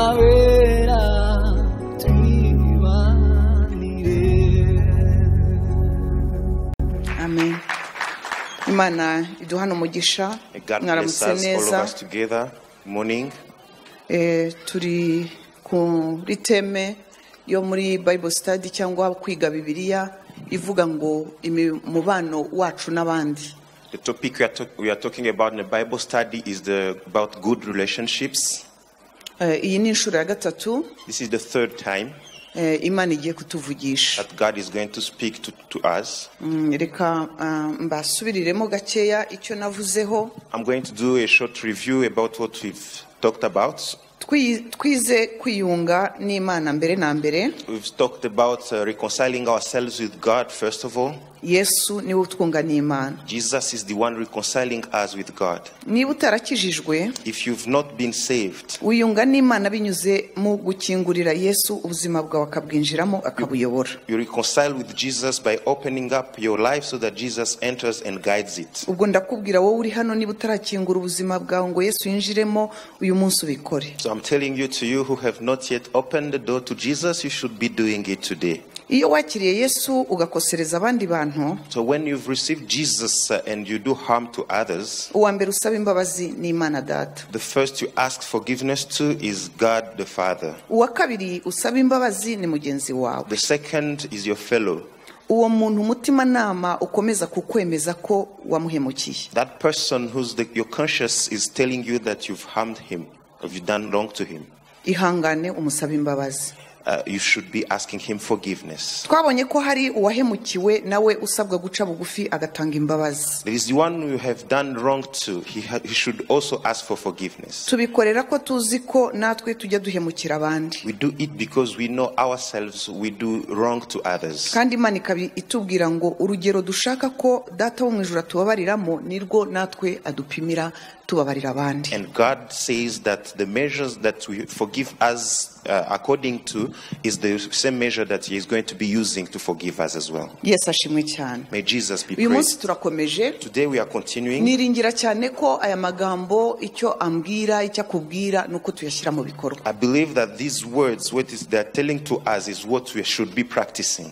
Primavera Tribanire. amen imana iduhana umugisha May God bless mwaramutse us, all of neza us together. Morning. Eh, turi kuri teme yo muri bible study cyangwa kwiga bibiliya ivuga ngo imi- umubano wacu n'abandi The topic we are, talk- we are talking about in the Bible study is the, about good relationships. Eh, iyi ni inshuro ya gatatu This is the third time eh, imana igiye kutuvugisha that God is going to speak to, to us. Mm, reka ah, mbasubiriremo gakeya icyo navuzeho I'm going to do a short review about what we've talked about. Twi- twize kwiyunga n'imana mbere na mbere We've talked about uh, reconciling ourselves with God, first of all. yesu niwe utwunga n'imana Jesus is the one reconciling us with God. niba utarakijijwe If you've not been saved, wiyunga n'imana binyuze mu gukingurira yesu ubuzima bwawe akabwinjiramo akabuyobora you reconcile with Jesus by opening up your life so that Jesus enters and guides it. ubwo ndakubwira wowe uri hano niba utarakingura ubuzima bwawe ngo yesu yinjiremo uyu munsi ubikore So I'm telling you to you who have not yet opened the door to Jesus, you should be doing it today. iyo wakiriye yesu ugakosereza abandi bantu So when you've received Jesus uh, and you do harm to others, uwa mbere usaba imbabazi ni imana data the first you ask forgiveness to is God the Father. uwa kabiri usaba imbabazi ni mugenzi wawe The second is your fellow. uwo muntu umutimanama ukomeza kukwemeza ko wamuhemukiye That person whose the, your conscience is telling you that you've harmed him, or you've done wrong to him. ihangane umusaba imbabazi Uh, you should be asking him forgiveness. twabonye ko hari uwahemukiwe nawe usabwa guca bugufi agatanga imbabazi There is the one you have done wrong to. He, ha- he should also ask for forgiveness. tubikorera ko tuzi ko natwe tujya duhemukira abandi We do it because we know ourselves we do wrong to others. kandi imana ikaba itubwira ngo urugero dushaka ko data wo mu ijoro atubabariramo nirwo natwe adupimira tubabarira abandi And God says that the measures that we forgive us uh, according to is the same measure that He is going to be using to forgive us as well. yesu ashimwe cyane May Jesus be uyu munsi praised. turakomeje Today we are continuing. niringira cyane ko aya magambo icyo ambwira icyo akubwira ni uko tuyashyira mu bikorwa I believe that these words, what is they're telling to us, is what we should be practicing.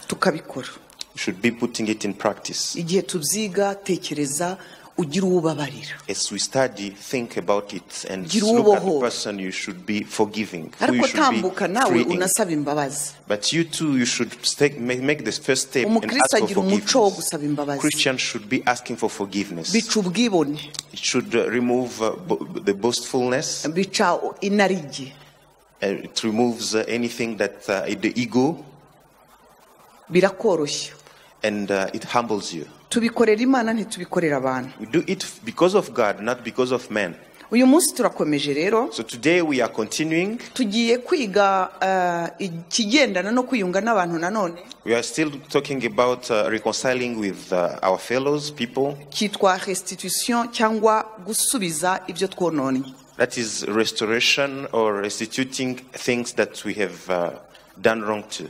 tukabikora We should be putting it in practice. igihe tubyiga tekereza ugire uwo ubabarira As we study, think about it and Gira look at the uboho. person you should be forgiving, who ariko you should be tambuka nawe freeing. unasaba imbabazi But you too, you should take, make, make the first step and ask umukristo for agira umuco wo forgiveness. gusaba imbabazi Christians should be asking for forgiveness. bica ubwibone It should uh, remove uh, bo- the boastfulness. Uh, bica inarijye it removes uh, anything that uh, the ego, birakoroshye and uh, it humbles you. tubikorera imana ntitubikorera abantu We do it f- because of God, not because of man. uyu munsi turakomeje rero So today we are continuing. tugiye kwiga eh, ikigendana no kwiyunga n'abantu nanone We are still talking about uh, reconciling with uh, our fellows, people. cyitwa restitution cyangwa gusubiza ibyo twononnye That is restoration or restituting things that we have uh, done wrong to.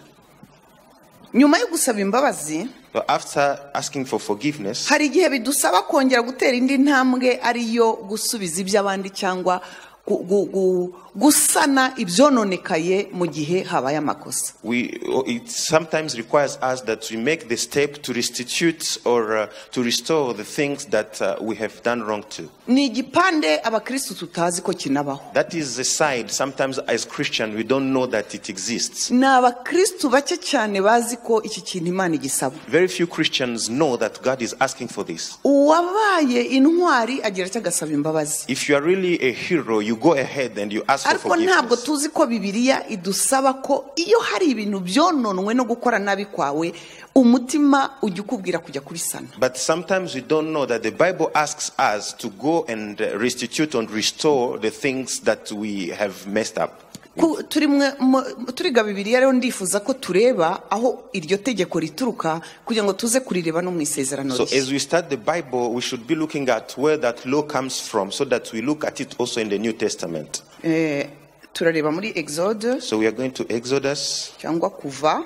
nyuma yo gusaba imbabazi So after asking for forgiveness, hari igihe bidusaba kongera gutera indi ntambwe ariyo gusubiza iby'abandi cyangwa gu- gu- gu- gusana ibyononekaye mu gihe habaye amakosa we it sometimes requires us that we make the step to restitute or uh, to restore the things that uh, we have done wrong to ni igipande abakirisitu tutazi ko kinabaho that is a side sometimes as christian we don't know that it exists ni abakirisitu bake cyane bazi ko iki kintu imana igisaba very few christians know that god is asking for this uwabaye intwari agira icyo agasaba imbabazi if you are really a hero you go ahead and you ask for ariko ntabwo forgiveness tuzi ko bibiliya idusaba ko iyo hari ibintu byononwe no gukora nabi kwawe umutima ujya ukubwira kujya kubisana but sometimes we don't know that the bible asks us to go and uh, restitute and restore the things that we have messed up Ku- turi mwe- mu- turiga bibiliya rero ndifuza ko tureba aho iryo tegeko rituruka kugira ngo tuze kurireba no mu isezerano So rishya. as we start the Bible, we should be looking at where that law comes from so that we look at it also in the New Testament. Eh, turareba muri exode So we are going to Exodus, cyangwa kuva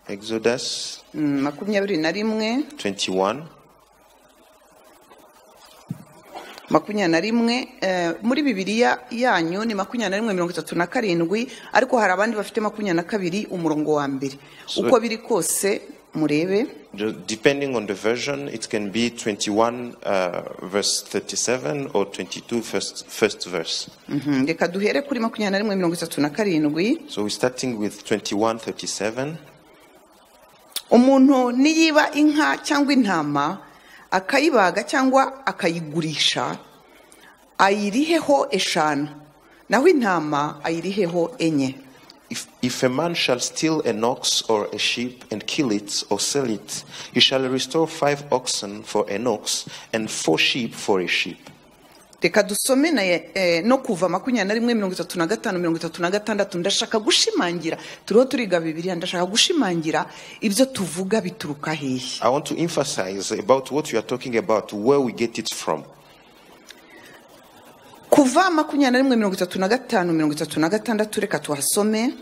Exodus mm, makumyabiri na rimwe 21, makumyabiri na rimwe eh, muri bibiliya yanyu ni makumyabiri na rimwe mirongo itatu na karindwi ariko hari abandi bafite makumyabiri na kabiri umurongo wa mbere uko biri kose murebe Ju- Depending on the version, it can be 21 uh, verse 37 or 22 first, first verse. Mhm, reka duhere kuri makumyabiri na rimwe mirongo itatu na karindwi So we're starting with 21 37. umuntu niyiba inka cyangwa intama akayibaga cyangwa akayigurisha ayiriheho eshanu naho intama ayiriheho enye If, if a man shall steal an ox or a sheep and kill it or sell it, he shall restore five oxen for an ox and four sheep for a sheep. reka dusome na ye- eh, no kuva makumyabiri na rimwe mirongo itatu na gatanu mirongo itatu na gatandatu ndashaka gushimangira turiho turiga bibiriya ndashaka gushimangira ibyo tuvuga bituruka hehe I want to emphasize about what you are talking about, where we get it from. kuva makumyabiri na rimwe mirongo itatu na gatanu mirongo itatu na gatandatu reka tuhasome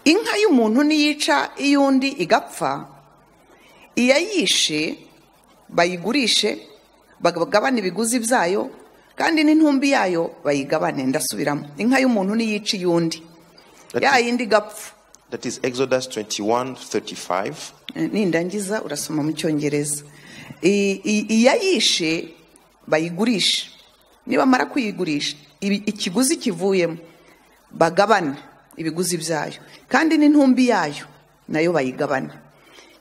inka y'umuntu niyica iy'undi igapfa iyayishe bayigurishe bagabane ibiguzi byayo kandi n'intumbi yayo bayigabane ndasubiramo inka y'umuntu niyica iy'undi ya yindi igapfa That is Exodus 21 35. Eh, nindangiza urasoma mu cyongereza I- i- iyayishe bayigurishe nibamara kuyigurisha ibi- ikiguzi kivuyemo bagabana ibiguzi byayo kandi n'intumbi yayo nayo bayigabana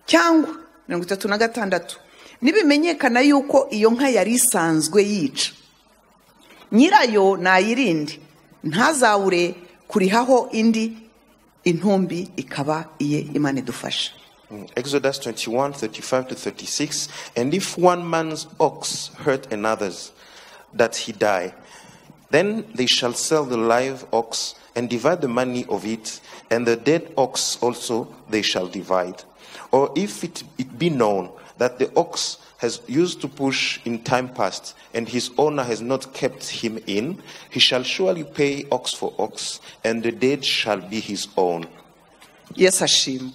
cyangwa mirongo itatu na gatandatu nibimenyekana yuko iyo nka yari isanzwe yica nyirayo nayirinde ntazabure kurihaho indi intumbi ikaba iye imana idufasha Mm, Exodus 21 35 to 36. And if one man's ox hurt another's, that he die, then they shall sell the live ox and divide the money of it, and the dead ox also they shall divide. Or if it, it be known that the ox has used to push in time past, and his owner has not kept him in, he shall surely pay ox for ox, and the dead shall be his own. yesu ashimwe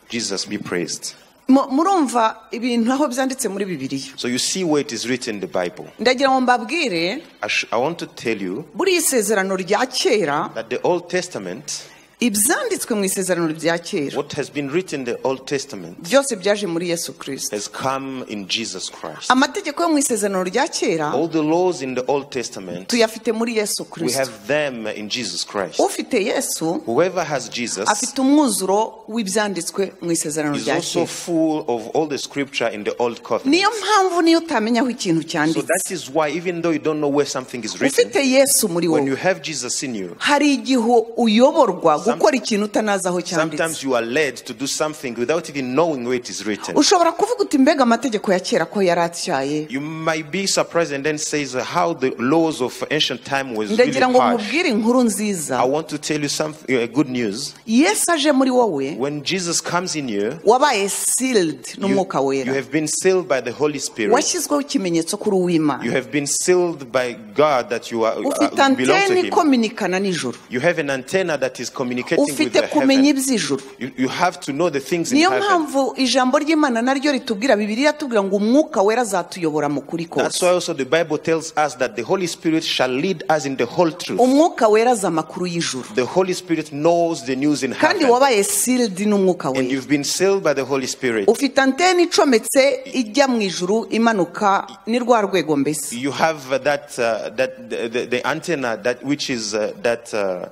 Jesus be praised. Mu- murumva ibintu aho byanditse muri bibiliya So you see where it is written in the Bible. ndagira ngo mbabwire I, sh- I want to tell you buriya isezerano rya kera that the Old Testament, ibyanditswe mu isezerano rya kera what has been written in the Old Testament, byose byaje muri yesu kirisita has come in Jesus Christ. amategeko yo mu isezerano rya kera All the laws in the Old Testament, tuyafite muri yesu we kirisita have them in Jesus Christ. ufite yesu Whoever has Jesus afite umwuzuro w'ibyanditswe mu isezerano is rya also kera full of all the scripture in the Old Covenant. niyo mpamvu niyo utamenya aho ikintu So cyanditse that is why, even though you don't know where something is written, ufite yesu muri when you wowe have Jesus in you, hari igihe uyoborwa Some- gukora ikintu utanazi aho cyanditse sometimes you are led to do something without even knowing where it is written. ushobora kuvuga uti mbega amategeko ya kera ko yari atyaye You might be surprised and then says uh, how the laws of ancient time was really ndagira ngo harsh. mubwire inkuru I nziza want to tell you something uh, good news. yesu aje muri wowe When Jesus comes in you, wabaye sealed you, n'umwuka you wera have been sealed by the Holy Spirit. washyizweho ikimenyetso kuri You uw'imana have been sealed by God that you are uh, ufite belong to anteni Him. ikominikana nijoro You have an antenna that is communicating with ufite the kumenya heaven. iby'ijoro You, you have to know the things in niyo heaven. mpamvu ijambo ry'imana naryo ritubwira bibiri iratubwira ngo umwuka wera azatuyobora mu kuri That's why kose also the Bible tells us that the Holy Spirit shall lead us in the whole truth. umwuka wera azi amakuru y'ijoro The Holy Spirit knows the news in kandi heaven. wabaye sealed n'umwuka And wera you've been sealed by the Holy Spirit. ufite anteni icometse ijya mu ijuru imanuka ni rwa rwego mbese you have uh, that uh, that the, the, the antenna that which is uh, that uh,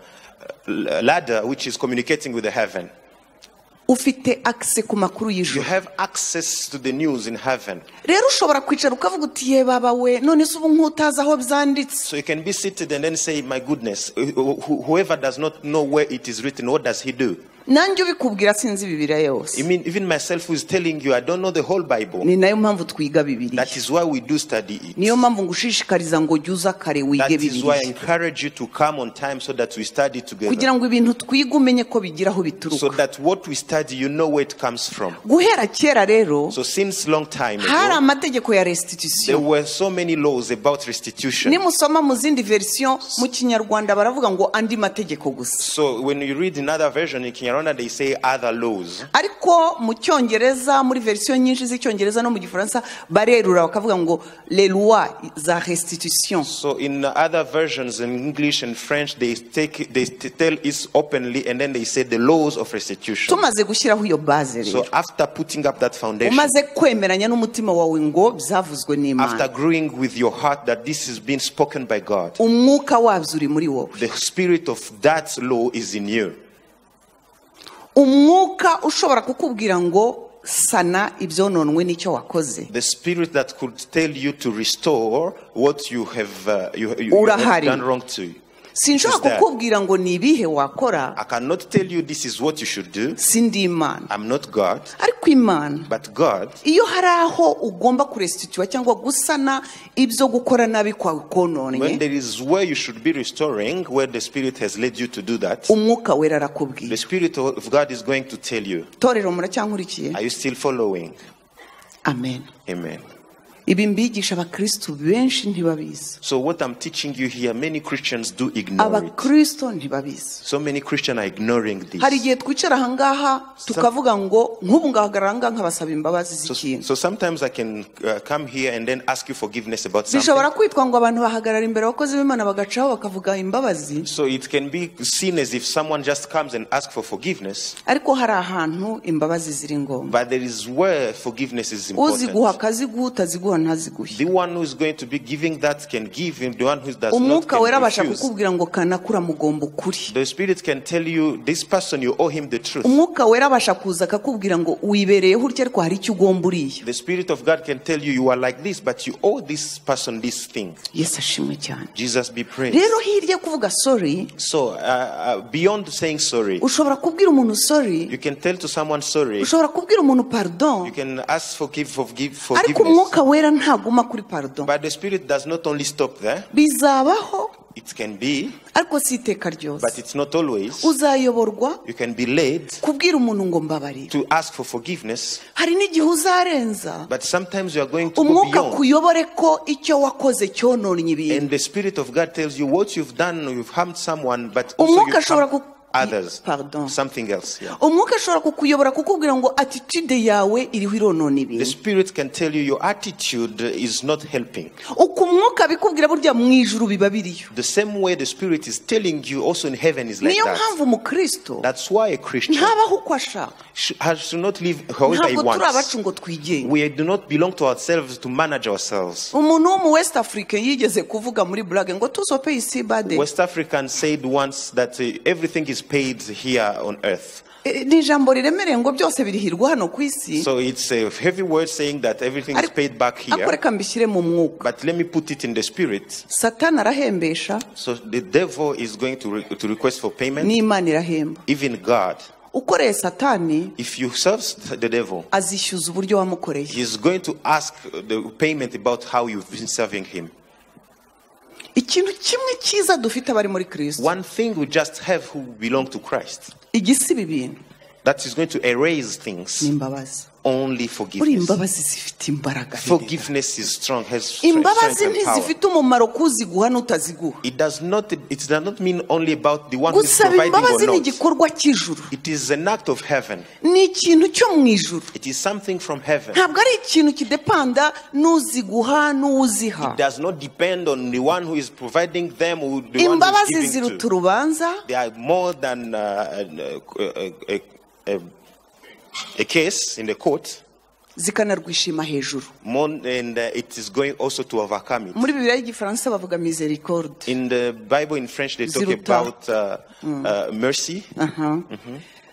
l- ladder which is communicating with the heaven ufite akise ku makuru you y'ijoro have access to the news in heaven rero ushobora kwicara ukavuga uti ye baba we none se ubu nk'utazi aho byanditse so you can be seated and then say my goodness wh- wh- whoever does not know where it is written what does he do nanjye ubikubwira sinzi bibiriya i yose mean even myself who is telling you i don't know the whole bible ni nayo mpamvu twiga bibiriya that is why we do study it niyo mpamvu ngushishikariza ngo jya uza kare that wige is why i bibiriya encourage you to come on time so that we study together kugira ngo ibintu twiga umenye ko bigira aho so bituruka that what we study you know where it comes from guhera kera rero so since long time hari ago, amategeko ya There restitusio were so many laws about restitution. nimusoma mu zindi verisiyo mu kinyarwanda baravuga ngo andi mategeko gusa So when you read another version in King Kinyarwanda they say other laws. ariko mu cyongereza muri verisiyo nyinshi z'icyongereza no mu gifaransa barerura bakavuga ngo les lois za restitution So in other versions in English and French they take they t- tell it openly and then they say the laws of restitution. tumaze gushyiraho iyo baze So rero after putting up that foundation, umaze kwemeranya n'umutima wawe ngo byavuzwe after n'imana agreeing with your heart that this is being spoken by God, umwuka wabyo uri muri wowe the spirit of that law is in you. umwuka ushobora kukubwira ngo sana ibyononwe n'icyo wakoze The spirit that could tell you to restore what you have, uh, you, you- you have Urahari. done wrong to. you. sinshobora Is there? kukubwira ngo ni ibihe wakora I cannot tell you this is what you should do. sindi imana I'm not God, ariko imana but God iyo hari aho ugomba kuresitituwa cyangwa gusana ibyo gukora nabi kwawe When kononye there is where you should be restoring, where the Spirit has led you to do that, umwuka wera the arakubwiye Spirit of God is going to tell you. torero muracyankurikiye Are you still following? amen Amen. ibi mbigisha abakristu benshi ntibabizi So, what I'm teaching you here, many Christians do ignore it. abakristo ntibabizi So many Christians are ignoring hari this. igihe twicara ahangaha tukavuga ngo nk'ubu ngahagarara ahangaha nkabasaba imbabazi So, z'ikintu so sometimes I can uh, come here and then ask you forgiveness about bishobora something. kwitwa ngo abantu bahagarara imbere abakozi b'imana bagacaho bakavuga imbabazi So it can be seen as if someone just comes and asks for forgiveness, ariko hari ahantu imbabazi ziri ngombwa but there is where forgiveness is uziguha important. akaziguha utaziguha ntaziguhe The one who is going to be giving that can give, and the one who does not umwuka wera can abasha refuse. kukubwira ngo kanakura mugomba ukuri The Spirit can tell you this person, you owe him the truth. umwuka wera abasha kuza akakubwira ngo wibereyeho urya ariko hari icyo ugomba uriya The Spirit of God can tell you you are like this, but you owe this person this thing. yesu ashimwe cyane Jesus be praised. rero hirya yo kuvuga sorry So, uh, uh, beyond saying sorry, ushobora kubwira umuntu sorry you can tell to someone sorry. ushobora kubwira umuntu pardon You can ask forgive, forgive, ariko forgiveness. umwuka wera ntaguma kuri pardon But the Spirit does not only stop there. bizabaho It can be, ariko si iteka ryose but it's not always. uzayoborwa You can be led kubwira umuntu ngo mbabarire to ask for forgiveness, hari n'igihe uzarenza but sometimes you are going to go umwuka beyond. kuyobore ko icyo wakoze cyononye ibintu And the Spirit of God tells you what you've done, you've harmed someone, but also Umwuka you've ashobora harmed ku- others. Pardon. Something else. Yeah. umwuka ashobora kukuyobora kukubwira ngo attitude yawe iriho ironona The ibintu Spirit can tell you your attitude is not helping. uko umwuka bikubwira burya mu ijuru biba biriyo The same way the Spirit is telling you, also in heaven is like niyo that. mpamvu umukristo That's why a Christian ntabaho uko ashaka sh- has should not live however he ntabwo turi abacu wants. ngo twigenge We do not belong to ourselves to manage ourselves. umuntu wo mu west africa yigeze kuvuga muri burage ngo tuzope isi bade West Africans said once that uh, everything is paid here on earth. Eh, ni ijambo riremereye ngo byose birihirwa hano ku isi So it's a heavy word saying that everything is Ariko- paid back ariko here. reka mbishyire mu mwuka But let me put it in the spirit. satani arahembesha So the devil is going to, re- to request for payment. n'imana irahemba Even God, ukoreye satani if you serve the devil, azishyuza uburyo wamukoreye he is going to ask the payment about how you've been serving him. ikintu kimwe cyiza dufite abari muri kirisito One thing we just have who belong to Christ igisiba ibintu that is going to erase ni things imbabazi only buri forgiveness. imbabazi zifite imbaraga Forgiveness is strong, has stre- strength imbabazi and power. ntizifite umumaro kuziguha n'utaziguha It does not. It does not mean only about the one who is gusaba providing or imbabazi ni not. igikorwa cy'ijuru It is an act of heaven. ni ikintu cyo mu ijuru It is something from heaven. ntabwo ari ikintu kidepanda n'uziguha n'uwuziha does not depend on the one who is providing them or the one who imbabazi is giving ziruta to. urubanza They are more than uh, a, a, a, a case in the court, zikanarwishima hejuru more, and uh, it is going also to overcome it. muri bibiliya y'igifaransa bavuga misericorde In the Bible in French, they talk Ziruta. about uh, uh, mercy. Aha.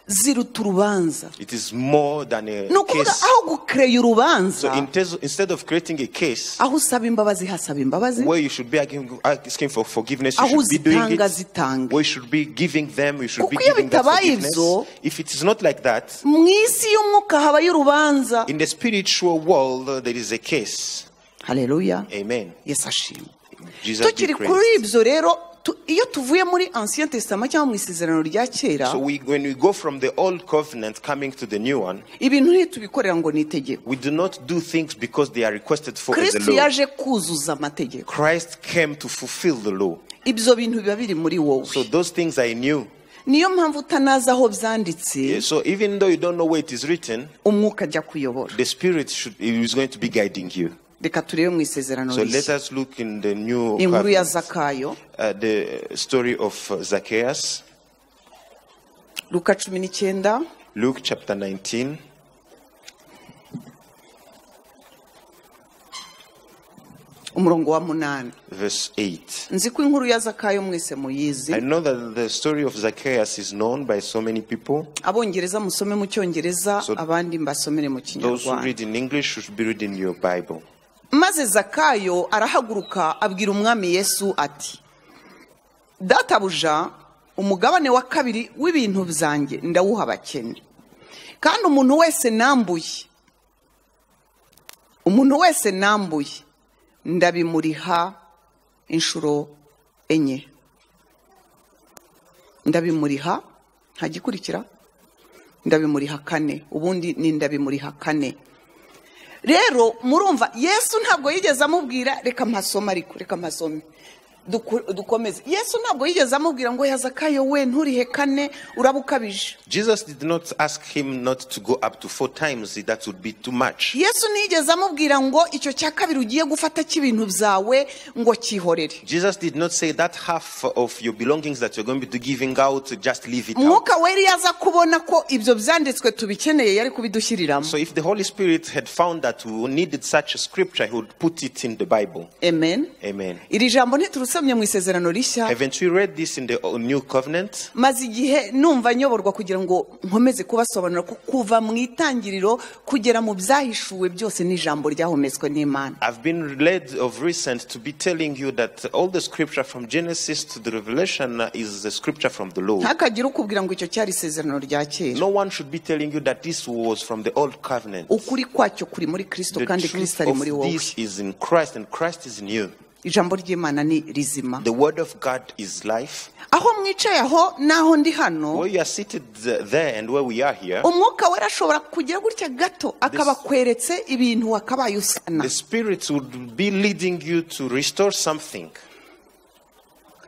ziruta urubanza It is more than ni a ukuvuga case. aho gukereya urubanza So in tes- instead of creating a case aho usaba imbabazi hasaba imbabazi where you should be asking asking for forgiveness, aho you should be doing uzitanga it. zitange Where you should be giving them, you should be Kuko iyo giving that bitabaye forgiveness. ibyo- If it is not like that, mu isi y'umwuka habayo urubanza In the spiritual world, uh, there is a case. haleluya Amen. yesu ashimwe Jesus be tukiri kuri praised. ibyo rero tu- iyo tuvuye muri ancien testament cyangwa mu isezerano rya kera So we, when we go from the old covenant coming to the new one, ibintu ntitubikorera ngo ni itegeko we do not do things because they are requested for as kristo a law. yaje kuzuza amategeko Christ came to fulfill the law. ibyo bintu biba biri muri wowe So those things are new. niyo mpamvu utanazi aho byanditse So even though you don't know where it is written, umwuka ajya kuyobora the Spirit should, is going to be guiding you. reka turebe mu isezerano So let rishya us look in the new inkuru ya covenant, zakayo uh, the story of uh, Zacchaeus, luka cumi n'icyenda Luke chapter 19. umurongo wa munani Verse 8. nzi ko inkuru ya zakayo mwese muyizi I know that the story of Zacchaeus is known by so many people. abongereza musome mu cyongereza So- abandi mbasomere mu Those who kinyarwanda read in English should be reading your Bible. maze zakayo arahaguruka abwira umwami yesu ati databuja umugabane wa kabiri w'ibintu byanjye ndawuha abakene kandi umuntu wese nambuye umuntu wese nambuye ndabimuriha inshuro enye ndabimuriha ntagikurikira ndabimuriha kane ubundi ni ndabimuriha kane rero murumva yesu ntabwo yigeze amubwira reka mpasome ariko reka mpasome Duku- dukomeze yesu ntabwo yigeze amubwira ngo yazakayo we nturihe kane uraba ukabije Jesus did not ask him not to go up to four times, that would be too much. yesu ntiyigeze amubwira ngo icyo cya kabiri ugiye gufata cy'ibintu byawe ngo cyihorere Jesus did not say that half of your belongings that you're going to be giving out, just leave it out. mwuka weri yaza kubona ko ibyo byanditswe tubikeneye yari kubidushyiririramo So if the Holy Spirit had found that we needed such a scripture, he would put it in the Bible. amen Amen. iri jambo ntiturusomye mu isezerano rishya Haven't we read this in the uh, New Covenant? maze igihe numva nyoborwa kugira ngo nkomeze kubasobanurira ko kuva mu itangiriro kugera mu byahishuwe byose n'ijambo ryahometswe n'imana I've been led of recent to be telling you that all the scripture from Genesis to the Revelation uh, is the scripture from the law. ntakagire ukubwira ngo icyo cyari isezerano rya kera No one should be telling you that this was from the old covenant. ukuri kwacyo kuri muri kristo The kandi kristo truth ari muri of wowe this is in Christ, and Christ is in you. ijambo ry'imana ni rizima The word of God is life. aho mwicaye aho n'aho ndi hano Where you are seated uh, there and where we are here, umwuka wera ashobora kugera gutya gato akabakweretse ibintu wakabaye usana the Spirit would be leading you to restore something.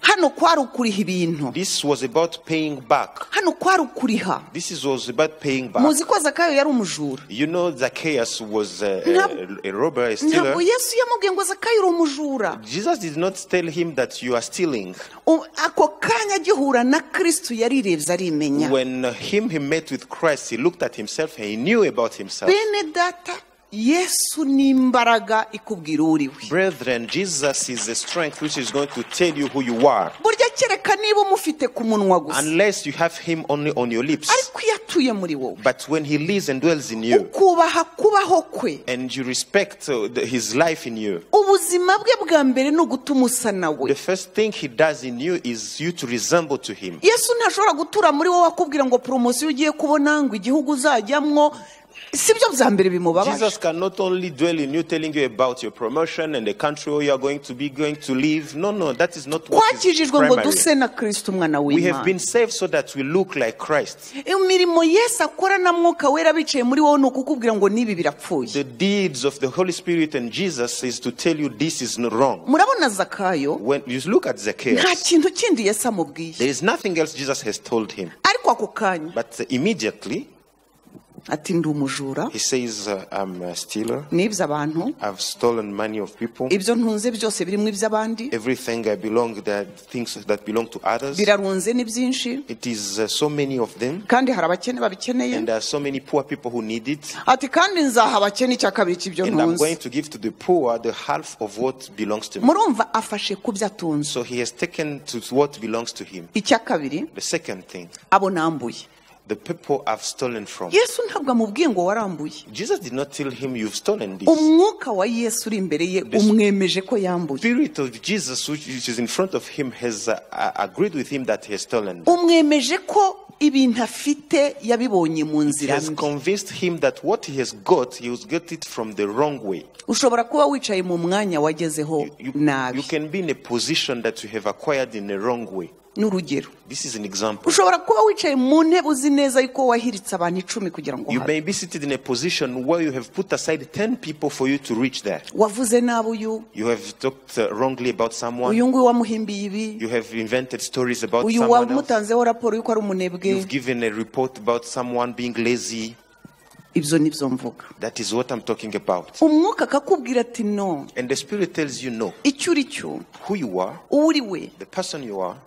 hano kwari ukuriha ibintu This was about paying back. hano kwari ukuriha This is, was about paying back. muzi ko zakayo yari umujura You know, Zacchaeus was uh, Ntab- a, a robber, a stealer. ntabwo yesu yamubwiye ngo zakayo uri umujura Jesus did not tell him that you are stealing. U- ako kanya agihura na kristo yarirebye arimenya When him he met with Christ, he looked at himself and he knew about himself. bene data yesu ni imbaraga ikubwira uriwe Brethren, Jesus is the strength which is going to tell you who you are. burya kereka niba umufite ku munwa gusa Unless you have him only on your lips. ariko iyo atuye muri wowe But when he lives and dwells in you, ukubaha kubaho kwe and you respect uh, the- his life in you, ubuzima bwe bwa mbere ni ugutuma usa nawe the first thing he does in you is you to resemble to him. yesu ntashobora gutura muri wowe akubwira ngo poromosiyo ugiye kubona ngo igihugu uzajyamwo si byo bya mbere bimubabaje Jesus can not only dwell in you, telling you about your promotion and the country where you are going to be going to live. No, no, that is not what is twakijijwe ngo primary. duse na kristo umwana We have w'imana been saved so that we look like Christ. imirimo yesu akora na mwuka wera bicaye muri wowe ni ukukubwira ngo n'ibi birapfuye The deeds of the Holy Spirit and Jesus is to tell you this is not wrong. murabona zakayo When you look at nta Zacchaeus, kintu kindi yesu amubwiye there is nothing else Jesus has told him. ariko ako kanya But immediately, ati ndi umujura he says, uh, I'm a stealer. nibye abantu I've stolen money of people. ibyo ntunze byose birimo iby'abandi Everything I belong, the things that belong to others. birarunze ni byinshi It is uh, so many of them. kandi hari abakene babikeneye And there are so many poor people who need it. ati kandi nzaha abakene icya kabiri cy'ibyo And I'm going ntunze to give to the poor the half of what belongs to me. murumva afashe ku byo atunze So he has taken to what belongs to him. icya kabiri The second thing, abo nambuye the people I've stolen from. yesu ntabwo amubwiye ngo warambuye Jesus did not tell him, You've stolen this. umwuka wa yesu uri imbere ye umwemeje ko yambuye Spirit of Jesus, which which is in front of him, has uh, uh, agreed with him that he has stolen. umwemeje ko ibintu afite yabibonye mu He nzira has mbi convinced him that what he has got, he has got it from the wrong way. ushobora kuba wicaye mu mwanya wagezeho You, you nabi can be in a position that you have acquired in the wrong way. n'urugero This is an example. ushobora kuba wicaye mu ntebe uzi neza yuko wahiritse abantu icumi kugira ngo You uhabe may be seated in a position where you have put aside 10 people for you to reach there. wavuze nabi uyu You have talked uh, wrongly about someone. uyu nguyu wamuhimbiye ibi You have invented stories about uyu someone else. wamutanzeho raporo y'uko ari umunebwe You've given a report about someone being lazy. ibyo ni byo mvuga That is what I'm talking about. umwuka akakubwira ati no And the Spirit tells you no. icyo uri cyo Who you are, uwo uri we the person you are,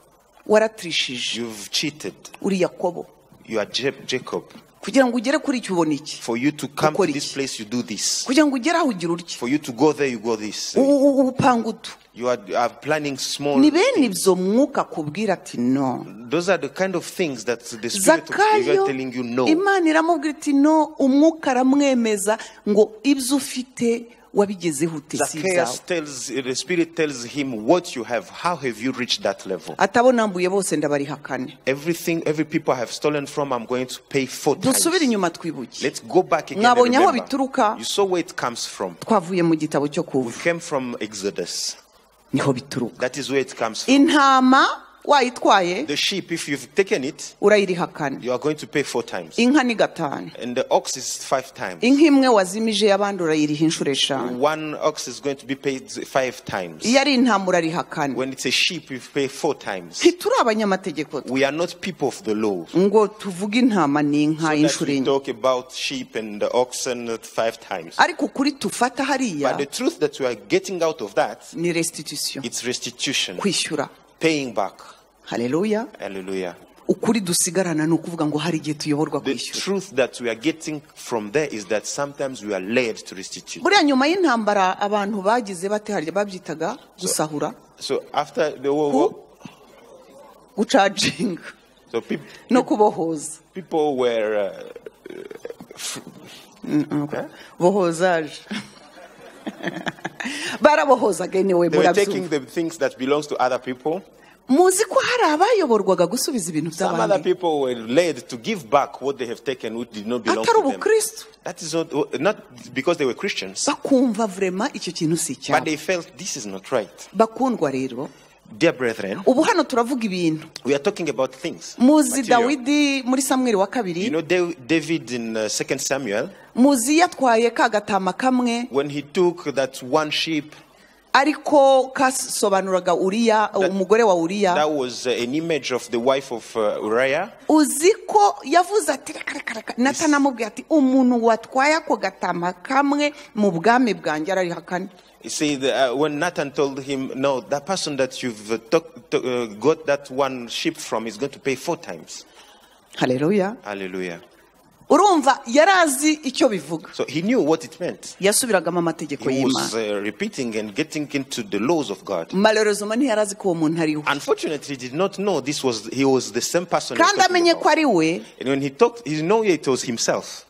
waratirishije you've cheated. uri yakobo You are Jeb- Jacob. kugira ngo ugere kuri icyo ubona iki For you to come Ukora to iki? this place, you do this. kugira ngo ugere aho ugira urya For you to go there, you go this. U- u- ubupanga utu You are, are planning small. ni bene ibyo mwuka akubwira ati no Those are the kind of things that the Spirit of zakayo God telling you no. imana iramubwira iti no umwuka aramwemeza ngo ibyo ufite wabigezeho ute si Zacchaeus ibyawe tells the Spirit tells him what you have. How have you reached that level? atabonambuye bose ndabarihakane Everything, every people I have stolen from, I'm going to pay four times. dusubire inyuma twibuke Let's go back again. And Mwabonye aho remember. bituruka? You saw where it comes from. twavuye mu gitabo cyo We kuva came from Exodus. niho bituruka That is where it comes from. intama wayitwaye The sheep, if you've taken it, urayirihakana you are going to pay four times. inka ni gatanu And the ox is five times. inka imwe wazimije y'abandi urayiriha inshuro eshanu One ox is going to be paid five times. iyo ari intama urarihakana When it's a sheep, you pay four times. ntituri abanyamategeko We are not people of the law. ngo tuvuge intama ni inka that inshuro we enye talk about sheep and the oxen at five times. ariko ukuri tufata But the hariya truth that we are getting out of that, ni restitution it's restitution, kwishyura paying back. haleluya Hallelujah. ukuri dusigarana ni ukuvuga ngo hari igihe tuyoborwa The kwishyura truth that we are getting from there is that sometimes we are led to restitute. buriya nyuma y'intambara abantu bagize bate harya babyitaga gusahura So after the war, war gucaginga so peop no kubohoza people were uh, bohozaje barabohozaga niwe they were taking murabyumva the things that belongs to other people. muzi ko hari abayoborwaga gusubiza ibintu Some other by'abandi people were led to give back what they have taken, which did not belong atari to them. ubukristo That is not, not because they were Christians, bakumva vurema icyo kintu si but icyabo they felt this is not right. bakundwa rero Dear brethren, ubu hano turavuga ibintu we are talking about things. muzi material. dawidi muri samweri wa You kabiri know, Da- David in uh, 2 Samuel, muzi yatwaye ka gatama kamwe when he took that one sheep, ariko kasobanuraga uriya umugore wa uriya that was uh, an image of the wife of uh, Uriah. uzi ko yavuze ati reka reka reka natanamubwiye ati umuntu watwaye ako gatama kamwe mu bwami bwanjye ararihakane You see, the, uh, when Nathan told him, No, that person that you've uh, took, to- uh, got that one sheep from is going to pay four times. hareruya Hallelujah. urumva yari azi icyo bivuga So he knew what it meant. yasubiragamo amategeko He was y'imana uh, repeating and getting into the laws of God. malorozoma ntiyari azi ko uwo muntu ari we Unfortunately, he did not know this was he was the same person. he was kandi talking amenye about. ko ari we And when he talked, he knew it was himself.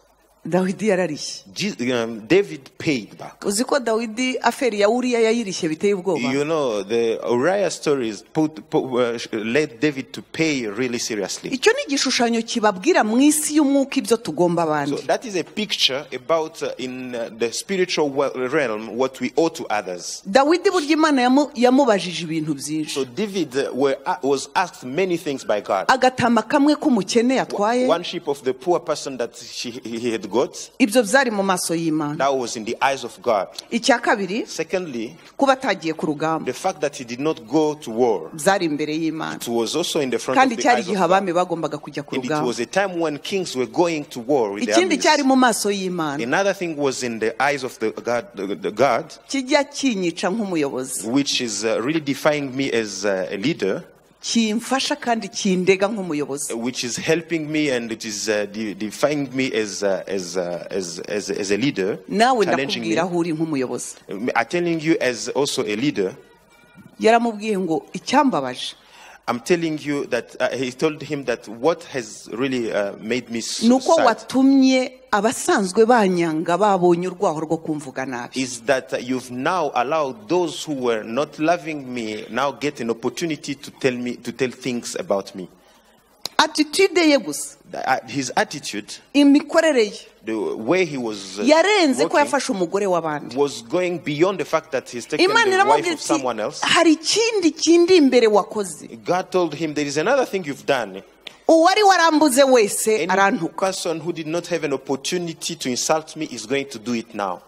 dawidi yararishye Je- um, David paid back. uzi ko dawidi aferi ya uriya yayirishye biteye ubwoba You know, the Uriah stories put, put, uh, led David to pay really seriously. icyo ni igishushanyo kibabwira mu isi y'umwuka ibyo tugomba So abandi that is a picture about uh, in uh, the spiritual wel- realm what we owe to others. dawidi burya imana yamu- yamubajije ibintu byinshi So David uh, were, uh, was asked many things by God. agatama kamwe k'umukene yatwaye One sheep of the poor person that she, he had got, ibyo byari mu maso y'imana that was in the eyes of God. icya kabiri Secondly, kuba atagiye ku rugamba the fact that he did not go to war. byari imbere y'imana It was also in the front kandi of the cyari eyes of igihe God. abami bagombaga kujya ku And it was rugamba a time when kings were going to war with their ikindi cyari armies. mu maso y'imana Another thing was in the eyes of the God, the, the God kijya kinyica nk'umuyobozi which is uh, really defying me as uh, a leader, kimfasha kandi kindega nk'umuyobozi which is helping me and it is uh, de- defying me as, uh, as, uh, as, as, as a leader, nawe challenging me. ndakubwira aho uri nk'umuyobozi I'm telling you as also a leader, yaramubwiye ngo icyambabaje I'm telling you that uh, he told him that what has really uh, made me ni so uko sad watumye abasanzwe banyanga babonye urwaho rwo kumvuga nabi is that uh, you've now allowed those who were not loving me now get an opportunity to tell me to tell things about me. attitude ye gusa The- uh, His attitude, imikorere ye the way he was uh, yarenze ko walking, yafashe umugore w'abandi was going beyond the fact that he's taken imana the wife iramubwira of iti someone else. hari ikindi kindi imbere wakoze God told him, There is another thing you've done. uwari warambuze wese Any arantuka person who did not have an opportunity to insult me is going to do it now.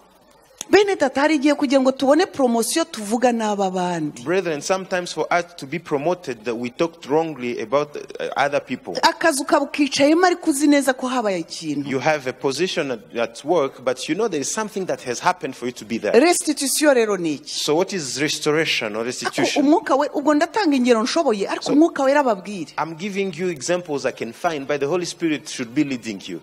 bene data hari igihe kugira ngo tubone poromosiyo tuvuga n'ab'abandi Brethren, sometimes for us to be promoted, that we talked wrongly about uh, other people. akazu ukaba ukicayemo ariko uzi neza ko habaye ikintu You have a position at, at work, but you know there is something that has happened for you to be there. restitusiyo rero ni iki So, what is restoration Ariko or restitution? umwuka we ubwo ndatanga ingero nshoboye ariko umwuka wera ababwire I'm giving you examples I can find, but the Holy Spirit should be leading you.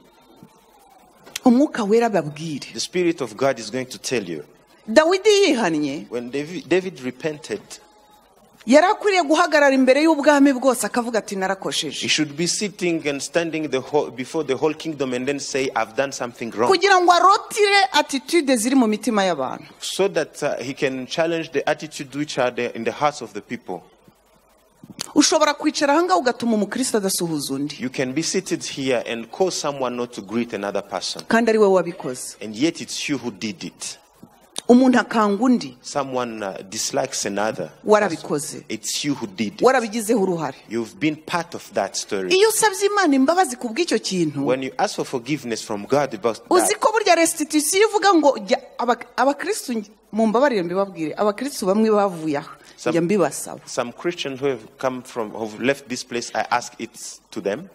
umwuka wera ababwire The Spirit of God is going to tell you. dawidi yihannye When David, David repented, yari akwiriye guhagarara imbere y'ubwami bwose akavuga ati he narakosheje should be sitting and standing the whole, before the whole kingdom and then say, I've done something wrong. kugira ngo arotire attitude ziri mu mitima y'abantu So that uh, he can challenge the attitude which are there in the hearts of the people. ushobora kwicara ahangaha ugatuma umukristo adasuhuza undi You can be seated here and call someone not to greet another person, kandi ari we wabikoze and yet it's you who did it. umuntu akanga undi Someone uh, dislikes another. warabikoze It's you who did it. warabigizeho uruhare You've been part of that story. iyo usabye imana imbabazi ku bw'icyo kintu When you ask for forgiveness from God about uzi that, ko burya restitusiyo ivuga ngo jya aba- abakristu nj- mumbabarire mbibabwire abakristu bamwe bavuye aha Some- njya mbibasaba some Christians who have come from, who've left this place, I ask it to them.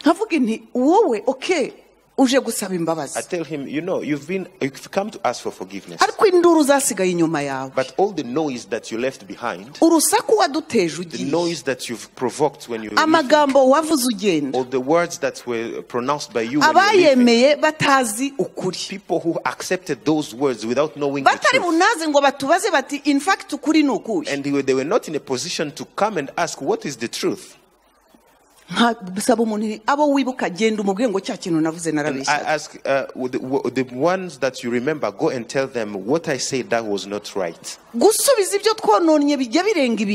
nkavuga nti wowe oke uje gusaba I imbabazi tell him, you know, you've been, you've come to ask for forgiveness, ariko induru zasigaye inyuma yawe but all the noise that you left behind, urusaku waduteje the ugiye noise that you've provoked when you were leaving, amagambo wavuze ugenda all the words that were pronounced by you when you were leaving, abayemeye batazi ukuri people who accepted those words without knowing the batari truth, bunaze ngo batubaze bati in fact ukuri ni ukuhe and they were, they were not in a position to come and ask what is the truth. nkasaba umuntu nti, abo wibuka genda umubwiye ngo cya kintu navuze And I narabeshyaga ask uh, with the, with the ones that you remember, go and tell them what I said that was not right. gusubiza ibyo twononnye bijya birenga So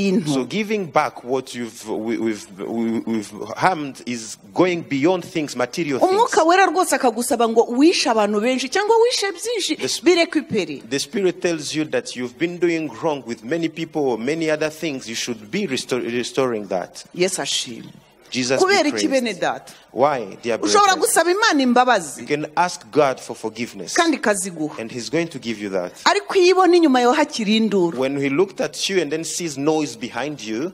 ibintu giving back what you've we, we've we, we've harmed is going beyond things, material things. umwuka wera rwose akagusaba ngo wishe abantu benshi cyangwa wishe byinshi This- birekupere The Spirit tells you that you've been doing wrong with many people or many other things. You should be restor- restoring that. yesu ashimwe Jesus be kubera iki bene praised. data Why, dear ushobora brethren? gusaba imana imbabazi You can ask God for forgiveness, kandi ikaziguha and He's going to give you that. ariko iyo ibona inyuma yawe hakiri induru When He looked at you and then sees noise behind you,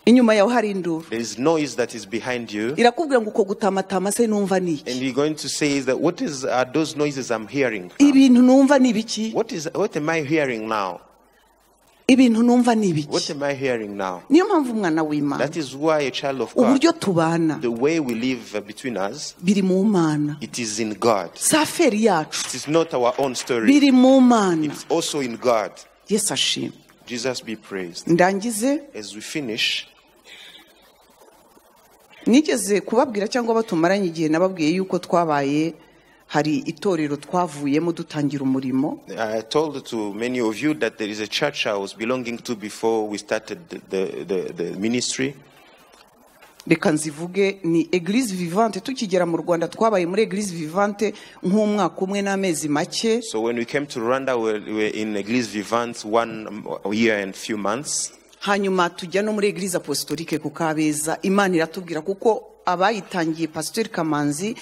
inyuma yawe hari induru there is noise that is behind you, irakubwira ngo uko gutamatama se numva ni and iki you're going to say that what is are those noises I'm hearing? now? ibintu numva ni ibiki What is what am I hearing now? ibintu numva ni What ibiki am I hearing now? niyo mpamvu umwana w'imana That is why a child of God, uburyo tubana the way we live uh, between us, biri mu mana it is in God. saferi yacu It is not our own story. biri mu mana It's also in God. yesu ashimwe Jesus be praised. ndangize As we finish, nigeze kubabwira cyangwa abo tumaranye igihe nababwiye yuko twabaye hari itorero twavuyemo dutangira umurimo I told to many of you that there is a church I was belonging to before we started the, the, the, the ministry. reka nzivuge ni eglise vivante tukigera mu rwanda twabaye muri eglise vivante nk'umwaka umwe n'amezi make So when we came to Rwanda, we were in Eglise Vivante one um, year and few months. hanyuma tujya no muri eglise apostolike ku kabeza imana iratubwira kuko abayitangiye pasiteri kamanzi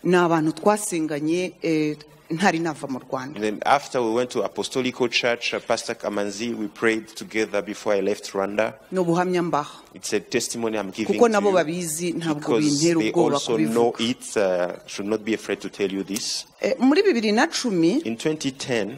ni abantu twasenganye eh, ntari nava mu rwanda And then after we went to Apostolico Church, uh, Pastor Kamanzi, we prayed together before I left Rwanda. ni ubuhamya mbaha It's a testimony I'm giving kuko to nabo you babizi ntabwo because bintera they ubwoba also know kubivuga it. Uh, should not be afraid to tell you this. Eh, muri bibiri na cumi In 2010,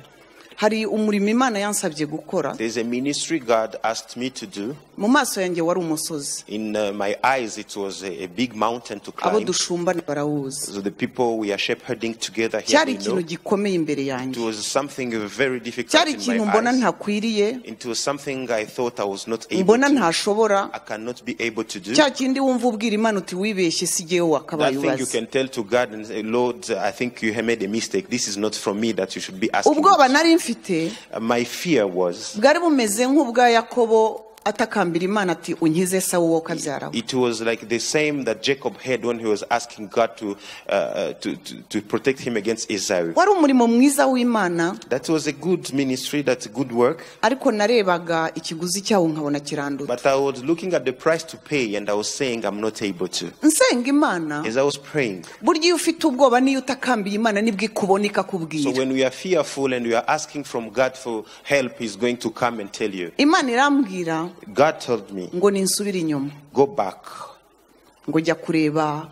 hari umurimo imana yansabye gukora there's a ministry God asked me to do. mu maso yanjye wari umusozi In uh, my eyes, it was a, a big mountain to abo climb. dushumbana barawuzi So the people we are shepherding together here, cyari we know, ikintu gikomeye imbere it yanjye was something very difficult cyari in ikintu my mbona eyes. ntakwiriye It was something I thought I was not able mbona to. ntashobora I cannot be able to do. cya kindi wumva ubwira imana uti wibeshye si jyewe That wakabaye thing you ubaze can tell to God and say, Lord, I think you have made a mistake. This is not from me that you should be asking. ubwoba nari mfite Uh, My fear was bwari bumeze nk'ubwa yakobo atakambira imana ati unkize sawu wowe ukabyaraho It was like the same that Jacob had when he was asking God to, uh, uh, to, to, to protect him against Esau. wari umurimo mwiza w'imana That was a good ministry, that's a good work. ariko narebaga ikiguzi cyawo nkabona kirandura But I was looking at the price to pay and I was saying, I'm not able to. nsenga imana As I was praying. burya iyo ufite ubwoba n'iyo utakambiye imana nibwo ikubona So ikakubwira when we are fearful and we are asking from God for help, He's going to come and tell you. imana irambwira God told me, ngo ninsubire inyuma go back, ngo jya kureba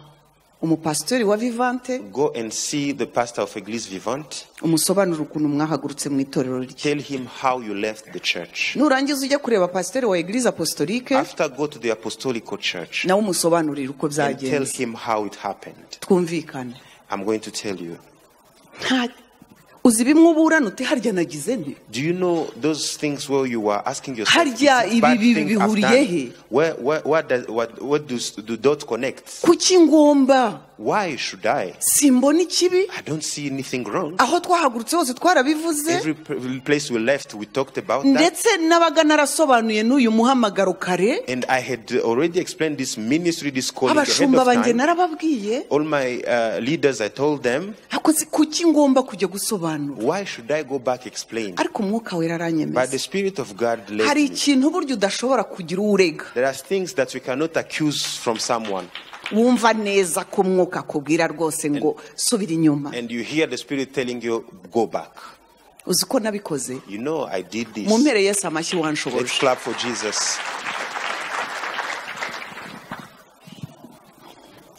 umupasitori wa vivante go and see the pastor of Eglise Vivant. umusobanurire ukuntu mwahagurutse mu itorero rye Tell him how you left the church. nurangiza ujya kureba pasiteri wa eglise apostolique After, go to the apostolical church nawe umusobanurire uko and tell byagenze him how it happened. twumvikane I'm going to tell you. Nta- uzi bimwe uburana uti harya nagize nti Do you know those things where you were asking yourself, Harya "Is it bad ibi- ibi thing I've bihuriye done?" he? Where, where, where does, what, what do, do those connect? kuki ngomba Why should I? simbona ikibi I don't see anything wrong. aho twahagurutse hose twarabivuze Every p- place we left, we talked about that. ndetse n'abaga narasobanuye n'uyu muhamagaro kare And I had already explained this ministry, this calling ahead abashumba of banjye time. narababwiye All my uh, leaders, I told them, ariko si- kuki ngomba kujya gusobanura why should I go back explain? ariko umwuka wera But the aranyemeza Spirit of God led hari me. ikintu burya udashobora kugira uwo urega There are things that we cannot accuse from someone. wumva neza ko umwuka akubwira rwose ngo subira inyuma And you hear the Spirit telling you, go back. uzi ko nabikoze You know, I did this. mu mpere yesu amashyi Let's wanshoboje clap for Jesus.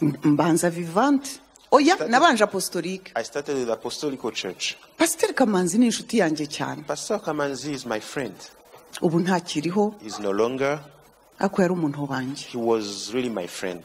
mbanza vivante oya nabanje apostolique I started with Apostolical Church. pasiteri kamanzi ni inshuti yanjye cyane Pastor Kamanzi is my friend. ubu ntakiriho He's no longer. ariko yari umuntu wanjye He was really my friend.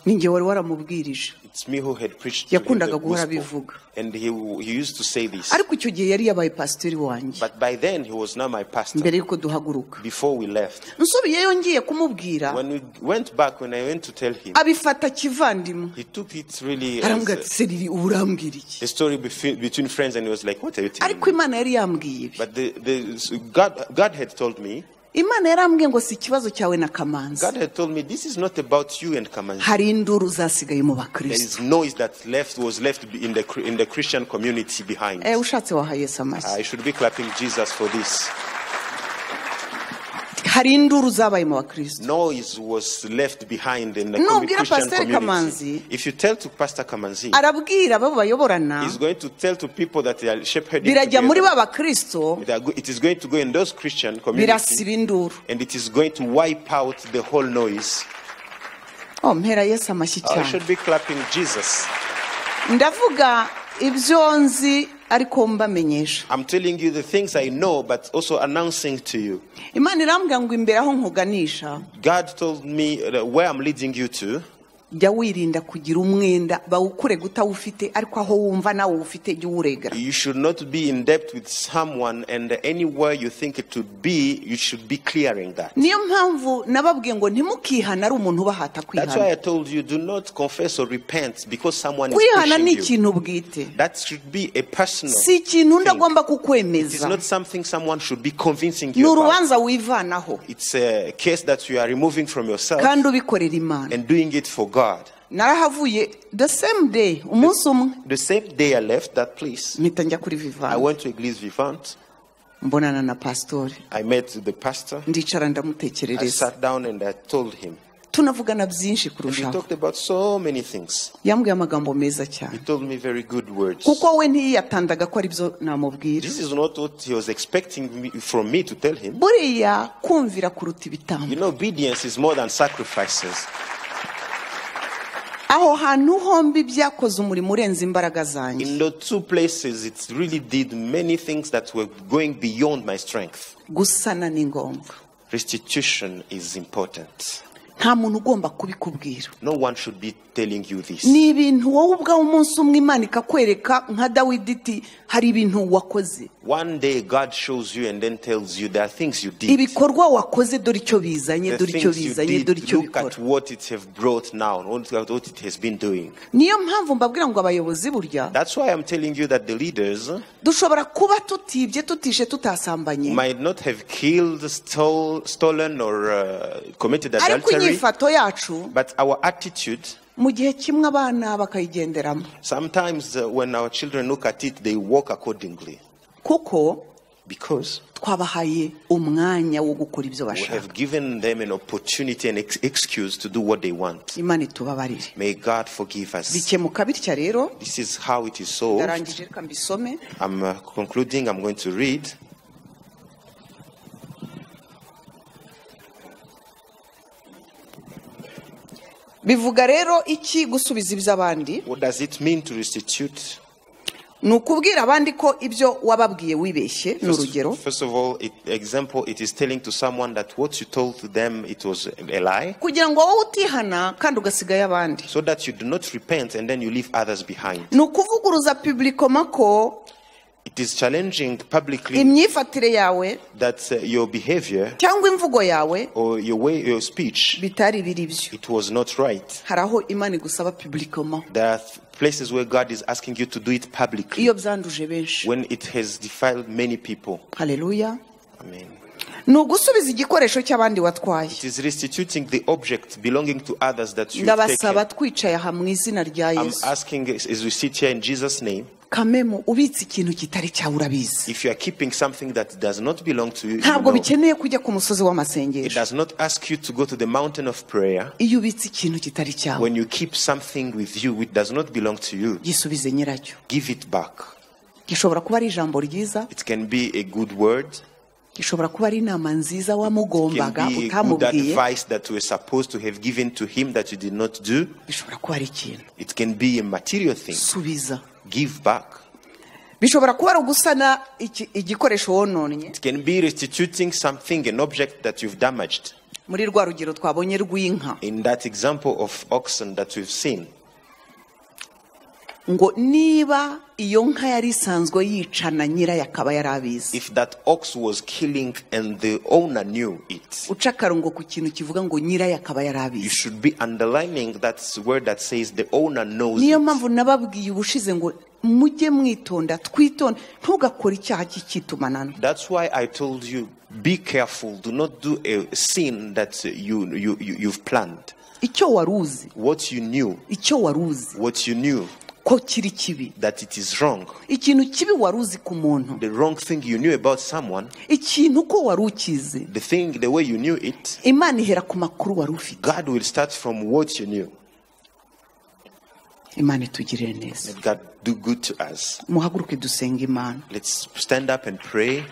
ninjye wari waramubwirije It's me who had preached to him Yakundaga the guhora gospel. abivuga. And he, he used to say this. ariko icyo gihe yari yabaye pasiteri wanjye But by then, he was not my pastor. mbere y'uko duhaguruka Before we left, nsubiyeyo ngiye kumubwira when we went back, when I went to tell him, abifata kivandimwe he took it really as arambwira ati a, seriri uba urambwira iki a story befe- between friends, and he was like, What are you telling ariko me? imana yari yambwiye ibi But the, the, God, God had told me, imana yarambwiye ngo si ikibazo cyawe na kamanzi God had told me, this is not about you and Kamanzi. hari induru zasigaye mu There bakristo is noise that left was left in the in the Christian community behind. Eh, ushatse waha yesu amashyi I should be clapping Jesus for this. hari induru zabaye mu bakristo Noise was left behind in the No, commu- ubwira Christian Pastor community. Kamanzi. If you tell to Pastor Kamanzi, arabwira abo bayoborana he's going to tell to people that they are shepherding. birajya muri together. ba bakristo They are go- It is going to go in those Christian communities, birasiba induru and it is going to wipe out the whole noise. oh mpera yesu amashyi I cyane should be clapping Jesus. ndavuga ibyo nzi ariko mbamenyesha I'm telling you the things I know, but also announcing to you. imana irambwira ngo imbere aho nkuganisha God told me uh, where I'm leading you to. jya wirinda kugira umwenda bawukurega utawufite ariko aho wumva nawe ufite jya uwuregera You should not be in debt with someone, and anywhere you think it should be, you should be clearing that. niyo mpamvu nababwiye ngo ntimukihane ari umuntu ubahata That's why kwihana I told you do not confess or repent because someone is kwihana ni pushing you. ikintu bwite That should be a personal. si ikintu undi thing. agomba It's kukwemeza not something someone should be convincing ni you about. urubanza wivanaho It's a case that you are removing from yourself kandi ubikorera imana and doing it for God. narahavuye the same day umunsi umwe The same day I left that place, mpita njya kuri I vivani went to Eglise Vivant. mbonana na pasitori I met the pastor. ndicara I ndamutekerereza sat down and I told him. tunavugana byinshi And we kurushaho talked about so many things. yambwiye amagambo meza He cyane told me very good words. kuko we ntiyiyatandaga ko ari byo namubwira This is not what he was expecting me, from me to tell him. buriya kumvira kuruta ibitambo You know, obedience is more than sacrifices. aho hantu hombi byakoze umurimo urenze imbaraga zanjye In the two places, it really did many things that were going beyond my strength. gusana ni ngombwa Restitution is important. nta muntu ugomba kubikubwira No one should be telling you this. ni ibintu wowe ubwawe umunsi umwe imana ikakwereka nka dawidi iti hari ibintu wakoze One day God shows you and then tells you there are things you did. ibikorwa wakoze dore icyo bizanye The dore icyo things you bizanye dore did, icyo look at bikora what it have brought now, look at what it has been doing. niyo mpamvu mbabwira ngo abayobozi burya That's why I'm telling you that the leaders dushobora kuba tutibye tutishe tutasambanye might not have killed, stole, stolen, or uh, committed ariko adultery, inyifato yacu but our attitude. mu gihe kimwe abana bakayigenderamo Sometimes uh, when our children look at it, they walk accordingly kuko because twabahaye umwanya wo gukora ibyo we bashaka have given them an opportunity and ex- excuse to do what they want. imana itubabarire May God forgive us. bikemuka bitya rero This is how it is solved. ndarangije reka mbisome I'm uh, concluding. I'm going to read. bivuga rero iki gusubiza iby'abandi What does it mean to restitute? ni ukubwira abandi ko ibyo wababwiye wibeshye ni urugero First, first of all, it, example, it is telling to someone that what you told to them it was a lie, kugira ngo wowe utihana kandi ugasigayo abandi so that you do not repent and then you leave others behind. ni ukuvuguruza publikoma ko It is challenging publicly imyifatire yawe that uh, your behavior cyangwa imvugo yawe or your way, your speech, bitari biri byo it was not right. hari aho imana igusaba publikoma There are th- places where God is asking you to do it publicly iyo byanduje benshi when it has defiled many people. haleluya Amen. ni ugusubiza igikoresho cy'abandi watwaye It is restituting the object belonging to others that you have ndabasaba taken. twicaye aha mu izina rya I'm yesu asking as as we sit here in Jesus' name. kamemu ubitse ikintu kitari cyawe urabizi If you are keeping something that does not belong to you, you ntabwo know. bikeneye kujya ku musozi it w'amasengesho does not ask you to go to the mountain of prayer. iyo ubitse ikintu kitari cyawe When you keep something with you which does not belong to you, gisubize nyiracyo give it back. gishobora kuba ari ijambo ryiza It can be a good word, gishobora kuba ari inama nziza it can wamugombaga be a good utamubwiye advice that you were supposed to have given to him that you did not do. bishobora kuba ari ikintu It can be a material thing. subiza Give back. bishobora kuba ari ugusana iki- igikoresho wononnye It can be restituting something, an object that you've damaged. muri rwa rugero twabonye rw'inka In that example of oxen that we've seen, ngo niba iyo nka yari isanzwe yicana nyirayo akaba yari abizi if that ox was killing and the owner knew it, uca akarongo ku kintu kivuga ngo nyirayo akaba yari you abizi should be underlining that word that says the owner knows. niyo it. mpamvu nababwiye ubushize ngo mujye mwitonda twitonde ntugakore icyaha cy'icitumanano That's why I told you be careful. Do not do a sin that you, you, you you've planned. icyo wari uzi What you knew, icyo wari uzi what you knew ko kiri kibi that it is wrong, ikintu kibi wari uzi ku muntu the wrong thing you knew about someone, ikintu uko wari ukizi the thing the way you knew it. imana ihera ku makuru wari ufite God will start from what you knew. imana itugirire neza Let God do good to us. muhaguruke dusenga imana Let's stand up and pray.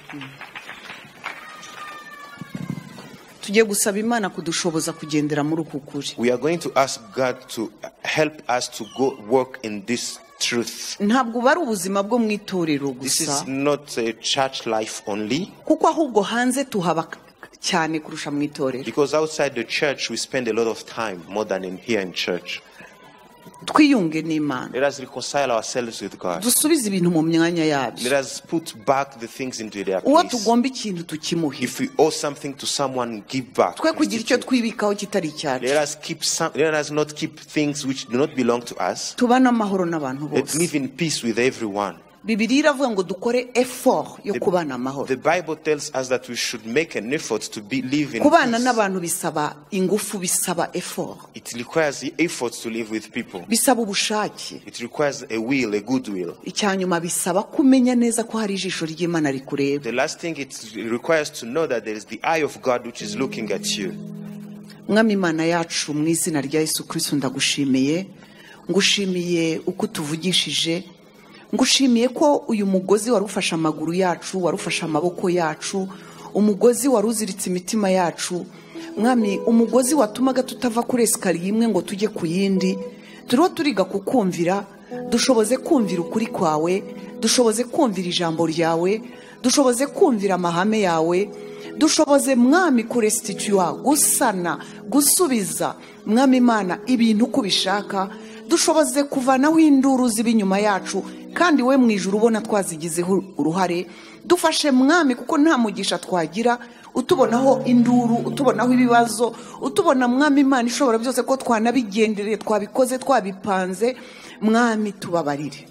tugiye gusaba imana kudushoboza kugendera muri uku kuri We are going to ask God to help us to go work in this truth. ntabwo buba ari ubuzima bwo mu itorero This gusa is not a church life only, kuko ahubwo hanze tuhaba cyane kurusha mu itorero because outside the church we spend a lot of time more than in here in church. twiyunge n'imana Let us reconcile ourselves with God. dusubize ibintu mu myanya Let yabyo us put back the things into their uwo place. tugomba ikintu tukimuhe If we owe something to someone, give back. twe kugira icyo twibikaho kitari Let icyacu us keep some, let us not keep things which do not belong to us. tubane amahoro n'abantu Let's bose live in peace with everyone. bibiri iravuga ngo dukore effort yo kubana amahoro The Bible tells us that we should make an effort to be, live in kubana peace. n'abantu bisaba ingufu bisaba effort It requires the effort to live with people. bisaba ubushake It requires a will, a good will. icya nyuma bisaba kumenya neza ko hari ijisho ry'imana rikureba The last thing it requires to know that there is the eye of God which is looking at you. mwami imana yacu mu izina rya yesu kirisito ndagushimiye ngushimiye uko utuvugishije ngushimiye ko uyu mugozi wari ufashe amaguru yacu wari ufashe amaboko yacu umugozi wari uziritse imitima yacu mwami umugozi watumaga tutava kuri esikariye imwe ngo tujye ku yindi turiho turiga kukumvira dushoboze kumvira ukuri kwawe dushoboze kumvira ijambo ryawe dushoboze kumvira amahame yawe dushoboze mwami kuresitituwa gusana gusubiza mwami imana ibintu uko ubishaka dushoboze kuvanaho induru ziba inyuma yacu kandi we mu ijoro ubona twazigizeho uruhare dufashe mwami kuko nta mugisha twagira utubonaho induru utubonaho ibibazo utubona mwami imana ishobora byose ko twanabigendereye twabikoze twabipanze mwami tubabarire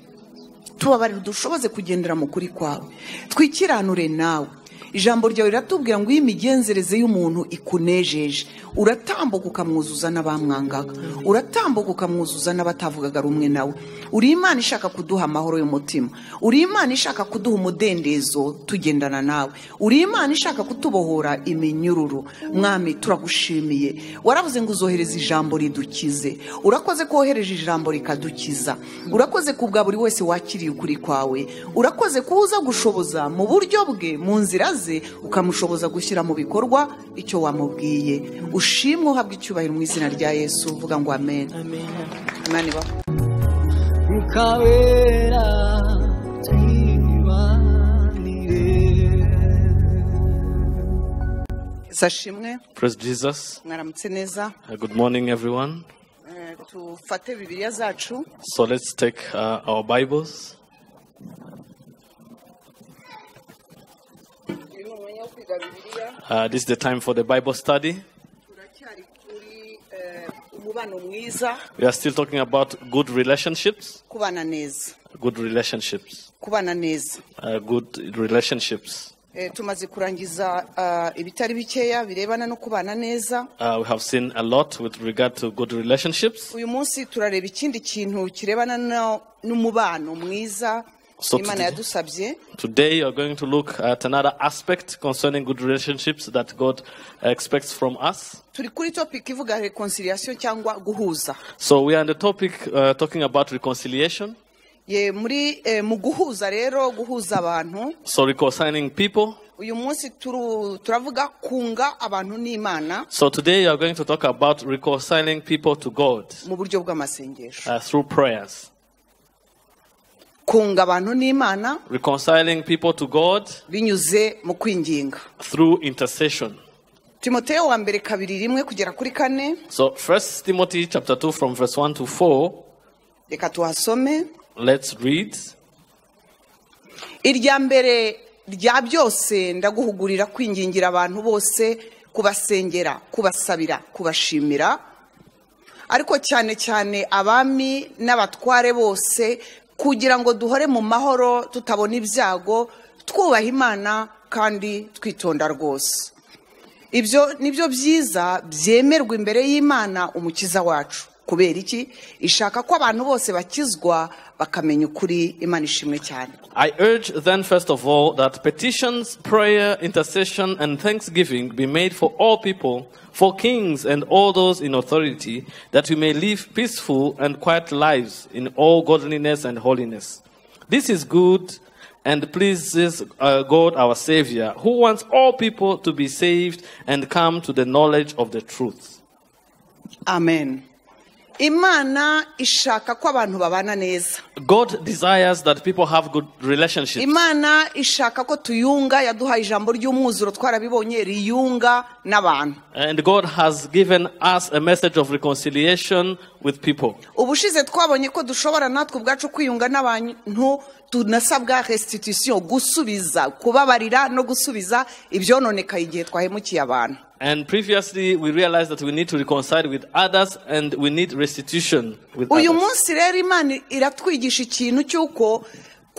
tubabarire dushoboze kugendera mu kuri kwawe twikiranure nawe ijambo ryawe riratubwira ngo iyo imigenzereze y'umuntu ikunejeje uratambuka ukamwuzuza n'abamwangaga uratambuka ukamwuzuza n'abatavugaga rumwe nawe uri imana ishaka kuduha amahoro y'umutima uri imana ishaka kuduha umudendezo tugendana nawe uri imana ishaka kutubohora iminyururu mwami turagushimiye waravuze ngo uzohereza ijambo ridukize urakoze ko wohereje ijambo rikadukiza urakoze ku bwa buri wese wakiriye ukuri kwawe urakoze ko uza gushoboza mu buryo bwe mu nzira ze ukamushoboza gushyira mu bikorwa icyo wamubwiye ushimwe uhabwa icyubahiro mu izina rya yesu uvuga ngo amen imana ibaho ukabera twibanire sashimwe Praise Jesus. mwaramutse neza Uh, Good morning, everyone. Eh, tufate bibiliya zacu So let's take uh, our Bibles. uyu ni umwanya wo kwiga bibiliya Uh, this is the time for the Bible study. turacyari kuri eh, umubano mwiza We are still talking about good relationships. kubana neza Good relationships. kubana neza Uh, good relationships. Eh, tumaze kurangiza ah, ibitari bikeya birebana no kubana neza Uh, we have seen a lot with regard to good relationships. uyu munsi turareba ikindi kintu kirebana no- n'umubano mwiza So imana today- yadusabye Today, you are going to look at another aspect concerning good relationships that God expects from us. turi kuri topic ivuga reconciliation cyangwa guhuza So, we are on the topic uh, talking about reconciliation. ye muri eh, mu guhuza rero guhuza abantu So, reconciling people. uyu munsi turu- turavuga kunga abantu n'imana So today you are going to talk about reconciling people to God mu buryo bw'amasengesho uh, through prayers. kunga abantu n'imana Reconciling people to God binyuze mu kwinginga through intercession. timoteyo wa mbere kabiri rimwe kugera kuri kane So First Timothy chapter 2 from verse 1 to 4, reka tuhasome let's read. irya mbere rya byose ndaguhugurira kwingingira abantu bose kubasengera kubasabira kubashimira ariko cyane cyane abami n'abatware bose kugira ngo duhore mu mahoro tutabona ibyago twubaha imana kandi twitonda rwose ibyo ni byo byiza byemerwa imbere y'imana umukiza wacu kubera iki ishaka ko abantu bose bakizwa bakamenya ukuri imana ishimwe cyane I urge then first of all that petitions, prayer, intercession and thanksgiving be made for all people, for kings and all those in authority, that we may live peaceful and quiet lives in all godliness and holiness. This is good and pleases uh, God our Savior, who wants all people to be saved and come to the knowledge of the truth. amen imana ishaka ko abantu babana neza God desires that people have good relationships. imana ishaka ko tuyunga yaduhaye ijambo ry'umwuzuro twarabibonye riyunga n'abantu And God has given us a message of reconciliation with people. ubushize twabonye ko dushobora natwe ubwacu kwiyunga n'abantu tunasabwa restitution gusubiza kubabarira no gusubiza ibyononekaye igihe twahemukiye abantu And previously, we realized that we need to reconcile with others and we need restitution with uyu others. munsi rero imana iratwigisha ikintu cy'uko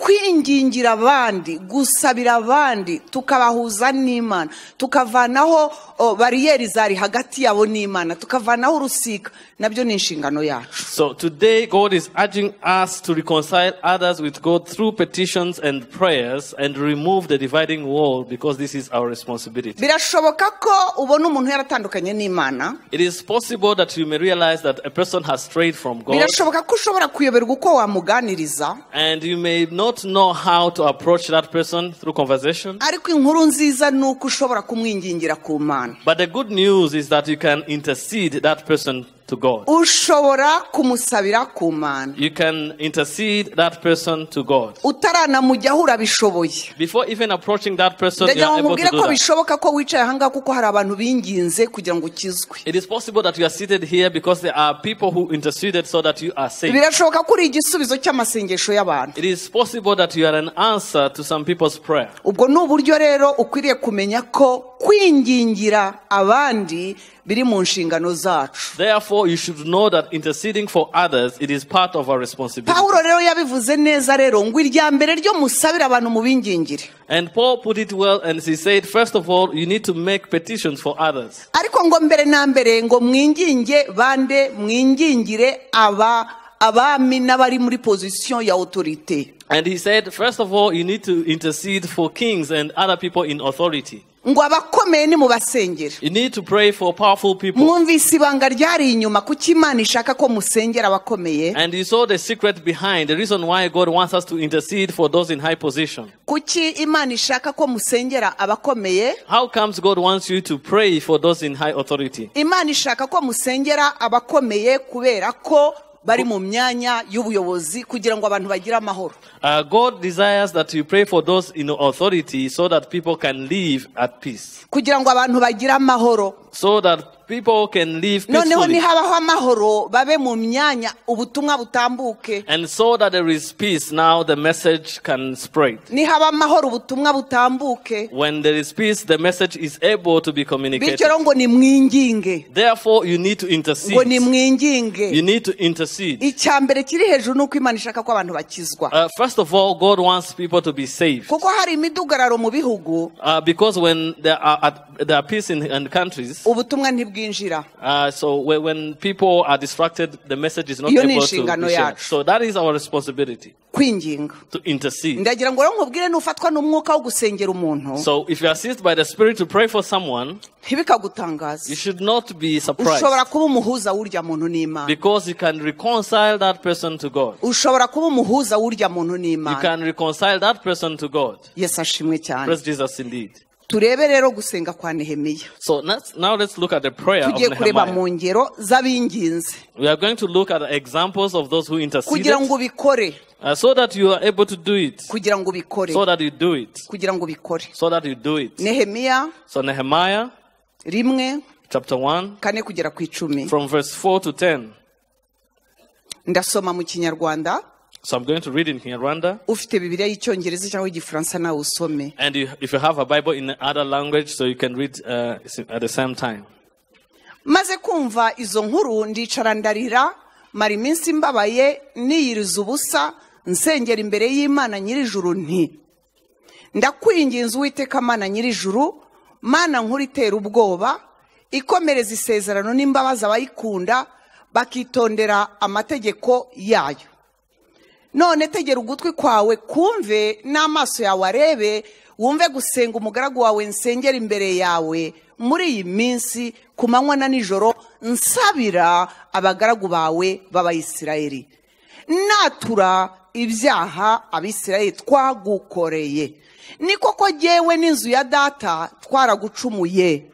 kwingingira abandi gusabira abandi tukabahuza n'imana tukavanaho o, bariyeri zari hagati yabo n'imana tukavanaho urusika nabyo ni inshingano yacu So today, God is urging us to reconcile others with God through petitions and prayers and remove the dividing wall because this is our responsibility. birashoboka ko ubona umuntu yaratandukanye n'imana It is possible that you may realize that a person has strayed from God birashoboka ko ushobora kuyoberwa uko wamuganiriza and you may not know how to approach that person through conversation. ariko inkuru nziza ni uko ushobora kumwingingira ku mana But the good news is that you can intercede that person to God. ushobora kumusabira ku mana You can intercede that person to God. utaranamujyaho urabishoboye Before even approaching that person, you ndagira are ngo able to mubwire do ko that. bishoboka ko wicaye ahangaha kuko hari abantu binginze kugira ngo ukizwe It is possible that you are seated here because there are people who interceded so that you are saved. birashoboka ko uri igisubizo cy'amasengesho y'abantu It is possible that you are an answer to some people's prayer. ubwo ni uburyo rero ukwiriye kumenya ko kwingingira abandi biri mu nshingano zacu Therefore, you should know that interceding for others, it is part of our responsibility. pawulo rero yabivuze neza rero ngo irya mbere ryo musabire abantu mu bingingire And Paul put it well, and he said, first of all, you need to make petitions for others. ariko ngo mbere na mbere ngo mwinginge bande mwingingire aba abami n'abari muri pozisiyo ya otorite And he said, first of all, you need to intercede for kings and other people in authority. ngo abakomeye nimubasengera You need to pray for powerful people. mwumvise ibanga ryari inyuma kuko imana ishaka ko musengera abakomeye And you saw the secret behind the reason why God wants us to intercede for those in high position. kuki imana ishaka ko musengera abakomeye How comes God wants you to pray for those in high authority? imana ishaka ko musengera abakomeye kubera ko bari mu myanya y'ubuyobozi kugira ngo abantu bagire amahoro Uh, God desires that you pray for those in authority so that people can live at peace, kugira ngo abantu bagire amahoro so that people can live noneho peacefully, nihabaho amahoro babe mu myanya ubutumwa butambuke and so that there is peace. Now the message can spread. nihaba amahoro ubutumwa butambuke When there is peace, the message is able to be bityo communicated. rero ngo nimwinginge Therefore, you need to ngo intercede. You nimwinginge need to intercede. icya mbere kiri hejuru ni uko imana ishaka ko abantu bakizwa Uh, first of all, God wants people to be saved. kuko hari imidugararo mu bihugu Uh, because when there are, at, there are peace in, in countries, ubutumwa ntibwinjira Uh, so when, when people are distracted, the message is not Iyo ni able to inshingano be shared. yacu. So that is our responsibility kwinginga to intercede. ndagira ngo rero nkubwire nufatwa n'umwuka wo gusengera umuntu So if you are seized by the Spirit to pray for someone, ntibikagutangaze you should not be surprised ushobora kuba umuhuza w'urya muntu n'imana because you can reconcile that person to God. ushobora kuba umuhuza w'urya muntu You n'imana can reconcile that person to God. yesu ashimwe cyane Praise Jesus indeed. turebe rero gusenga kwa nehemiya So let's, now let's look at the prayer of tugiye kureba mu Nehemiah. ngero z'abinginze We are going to look at the examples of those who interceded kugira ngo ubikore uh, so that you are able to do it, kugira ngo ubikore so that you do it, kugira ngo ubikore so that you do it. nehemiya So Nehemiah rimwe chapter 1. kane kugera ku icumi from verse 4 to 10. ndasoma mu kinyarwanda So I'm going to read in Rwanda. ufite bibiriya y'icyongereza cyangwa igifaransa nawe usome And you, if you have a Bible in other language, so you can read uh, at the same time. maze kumva izo nkuru ndicara ndarira mara iminsi mbabaye niyiriza ubusa nsengera imbere y'imana nyir'ijuru nti ndakwinginze uwiteka mana nyir'ijuru mana nkuru itera ubwoba ikomereza isezerano n'imbabazi abayikunda bakitondera amategeko yayo none tegera ugutwi kwawe kumve n'amaso yawe arebe wumve gusenga umugaragu wawe nsengera imbere yawe muri iyi minsi ku manywa na nijoro nsabira abagaragu bawe b'abayisirayeli natura ibyaha abisirayeli twagukoreye ni koko jyewe n'inzu ya data twaragucumuye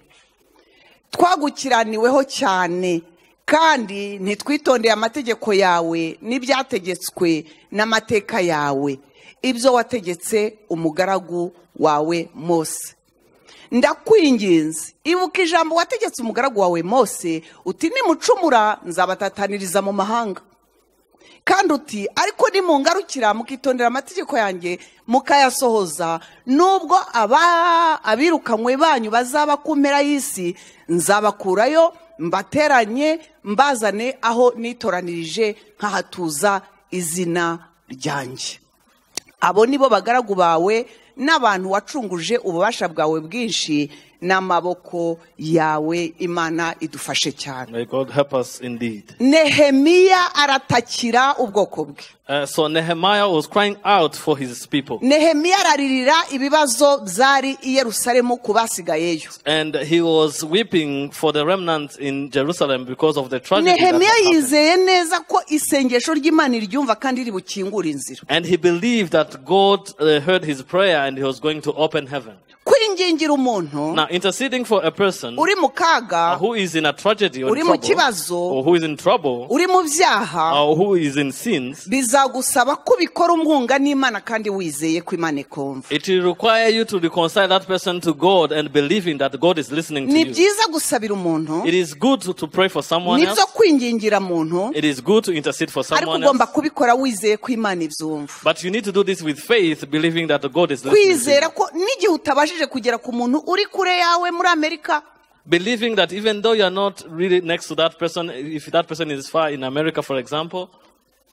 twagukiraniweho cyane kandi ntitwitondeye amategeko yawe n'ibyategetswe n'amateka yawe ibyo wategetse umugaragu wawe mose ndakwinginze ibuka ijambo wategetse umugaragu wawe mose uti nimucumura nzabatataniriza mu mahanga kandi uti ariko nimungarukira mukitondera amategeko yanjye mukayasohoza nubwo aba- abirukanywe banyu bazaba ku mpera y'isi nzabakurayo mbateranye mbazane aho nitoranirije nkahatuza izina ryanjye abo ni bo bagaragu bawe n'abantu wacunguje ububasha bwawe bwinshi n'amaboko yawe imana idufashe cyane May God help us indeed. nehemiya aratakira ubwoko bwe Uh, so Nehemiah was crying out for his people. nehemiya araririra ibibazo byari i yerusalemu ku basigayeyo And he was weeping for the remnants in Jerusalem because of the tragedy. that had nehemiya happened. yizeye neza ko isengesho ry'imana iryumva kandi ribukingura inzira And he believed that God uh, heard his prayer and he was going to open heaven. kwingingira umuntu Now, interceding for a person uri mu kaga who is in a tragedy or, Uri mu kibazo. trouble, or who is in trouble, uri mu byaha or who is in sins, bizagusaba ko ubikora umwunga n'imana kandi wizeye ko imana ikumva it will require you to reconcile that person to God and believing that God is listening ni to you. byiza gusabira umuntu It is good to, to pray for someone nibyo else. kwingingira muntu It is good to intercede for ariko someone ugomba else. kubikora wizeye ko imana ibyumva But you need to do this with faith, believing that God is listening. To you. kwizera ko n'igihe utabashije kugera ku muntu uri kure yawe muri amerika Believing that even though you're not really next to that person, if that person is far in America, for example,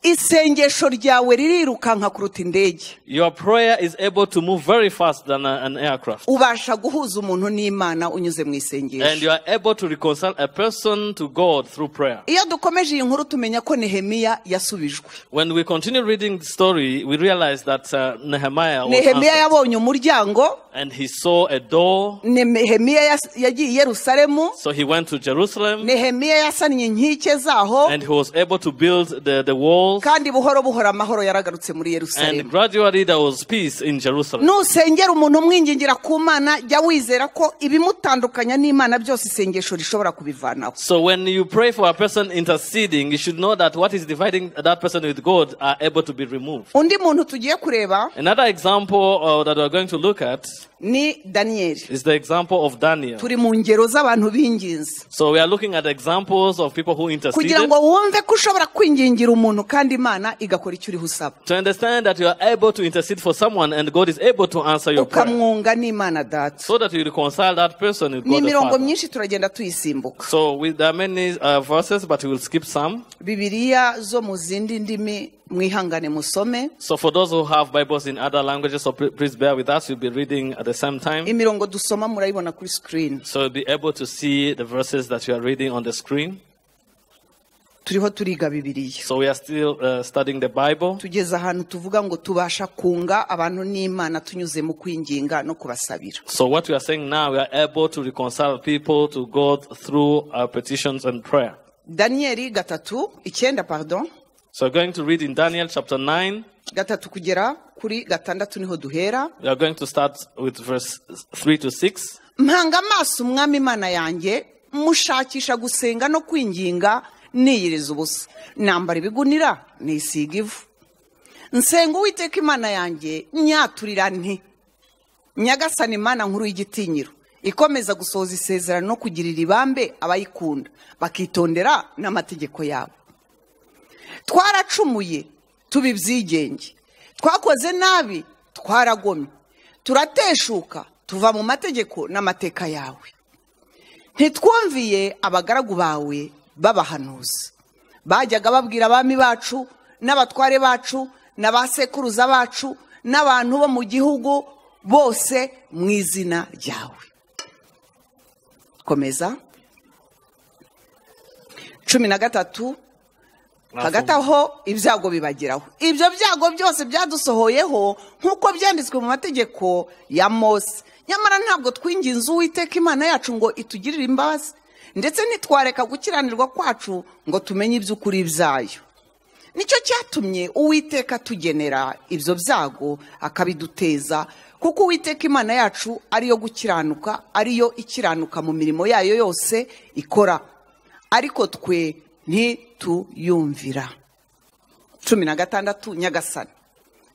isengesho ryawe ririrukanka kuruta indege your prayer is able to move very fast than a- an aircraft. ubasha guhuza umuntu n'imana unyuze mu isengesho And you are able to reconcile a person to God through prayer. iyo dukomeje iyi nkuru tumenya ko nehemiya yasubijwe When we continue reading the story, we realize that uh, Nehemiah was nehemiya answered, yabonye umuryango and he saw a door, nehemiya yas- yagiye i yerusalemu so he went to Jerusalem nehemiya yasannye inkike zaho and he was able to build the, the walls. kandi buhoro buhoro amahoro yaragarutse muri And yerusalemu gradually there was peace in Jerusalem. nusengera umuntu umwingingira ku mana jya wizera ko ibimutandukanya n'imana byose isengesho rishobora kubivanaho So when you pray for a person interceding, you should know that what is dividing that person with God are able to be removed. undi muntu tugiye kureba Another example uh, that we're going to look at ni daniyeli is the example of Daniel. turi mu ngero z'abantu b'ingenzi So we are looking at examples of people who kugira interceded ngo wumve ko ushobora kwingingira umuntu kandi imana igakora icyo uriho usaba to understand that you are able to intercede for someone and God is able to answer your prayer ukamwunga n'imana data so that you reconcile that person with ni God the imirongo Father. myinshi turagenda tuyisimbuka So with, there are many uh, verses, but we will skip some. bibiliya zo mu zindi ndimi mwihangane musome So for those who have Bibles in other languages, so pl- please bear with us. We'll be reading at the same time. imirongo dusoma murayibona kuri sikirini So you'll be able to see the verses that you are reading on the screen. turiho turiga bibiliya So we are still uh, studying the Bible. tugeze ahantu tuvuga ngo tubasha kunga abantu n'imana tunyuze mu kwinginga no kubasabira So what we are saying now, we are able to reconcile people to God through our petitions and prayer. daniyeli gatatu icyenda pardon So we're going to read in Daniel chapter 9. gatatu kugera kuri gatandatu niho duhera We are going to start with verse 3 to 6. mpanga amaso umwami imana yanjye mushakisha gusenga no kwinginga niyiriza ubusa nambara ibigunira nisiga ivu nsenga uwiteka imana yanjye nyaturira nti nyagasani imana nkuru y'igitinyiro ikomeza gusohoza isezerano no kugirira ibambe abayikunda bakitondera n'amategeko yabo twaracumuye tuba ibyigenge twakoze nabi twaragomye turateshuka tuva mu mategeko n'amateka yawe ntitwumviye abagaragu bawe b'abahanuzi bajyaga babwira abami bacu n'abatware bacu n'abasekuruza bacu n'abantu bo mu gihugu bose mu izina ryawe komeza cumi na gatatu hagati aho ibyago bibageraho ibyo byago byose byadusohoyeho nk'uko byanditswe mu mategeko ya mose nyamara ntabwo twinginze uwiteka imana yacu ngo itugirire imbabazi ndetse ntitwareka gukiranirwa kwacu ngo tumenye iby'ukuri byayo nicyo cyatumye uwiteka tugenera ibyo byago akabiduteza kuko uwiteka imana yacu ariyo gukiranuka ariyo ikiranuka mu mirimo yayo yose ikora ariko twe ntituyumvira cumi na gatandatu nyagasani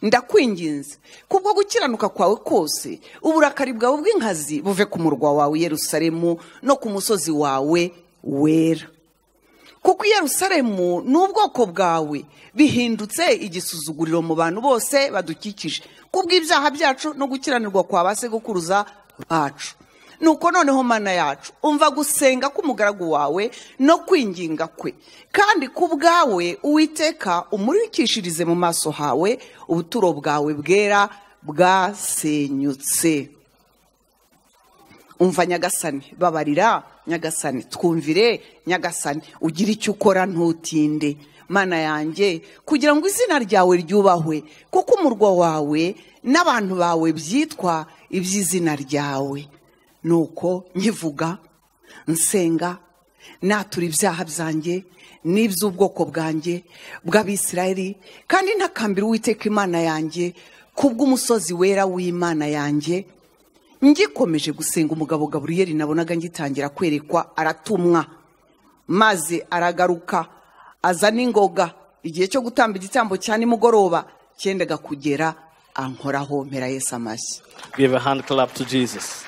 ndakwinginze kubwo gukiranuka kwawe kose uburakari bwawe bw'inkazi buve ku murwa wawe yerusalemu no ku musozi wawe wera kuko i yerusalemu n'ubwoko bwawe bihindutse igisuzuguriro mu bantu bose badukikije kubw'ibyaha byacu no gukiranirwa kwa ba sekuruza bacu nuko noneho mana yacu umva gusenga k'umugaragu wawe no kwinginga kwe kandi ku bwawe uwiteka umurikishirize mu maso hawe ubuturo bwawe bwera bwasenyutse umva nyagasani babarira nyagasani twumvire nyagasani ugire icyo ukora ntutinde mana yanjye kugira ngo izina ryawe ryubahwe kuko umurwa wawe n'abantu bawe byitwa iby'izina ryawe nuko nkivuga nsenga natura ibyaha byanjye n'iby'ubwoko bwanjye bw'abisirayeli kandi ntakambira uwiteka imana yanjye kubw'umusozi wera w'imana yanjye ngikomeje gusenga umugabo gaburiyeri nabonaga ngitangira kwerekwa aratumwa maze aragaruka aza n'ingoga igihe cyo gutamba igitambo cya nimugoroba cyendaga kugera ankoraho mpera Yesu amashyi Give a hand clap to Jesus.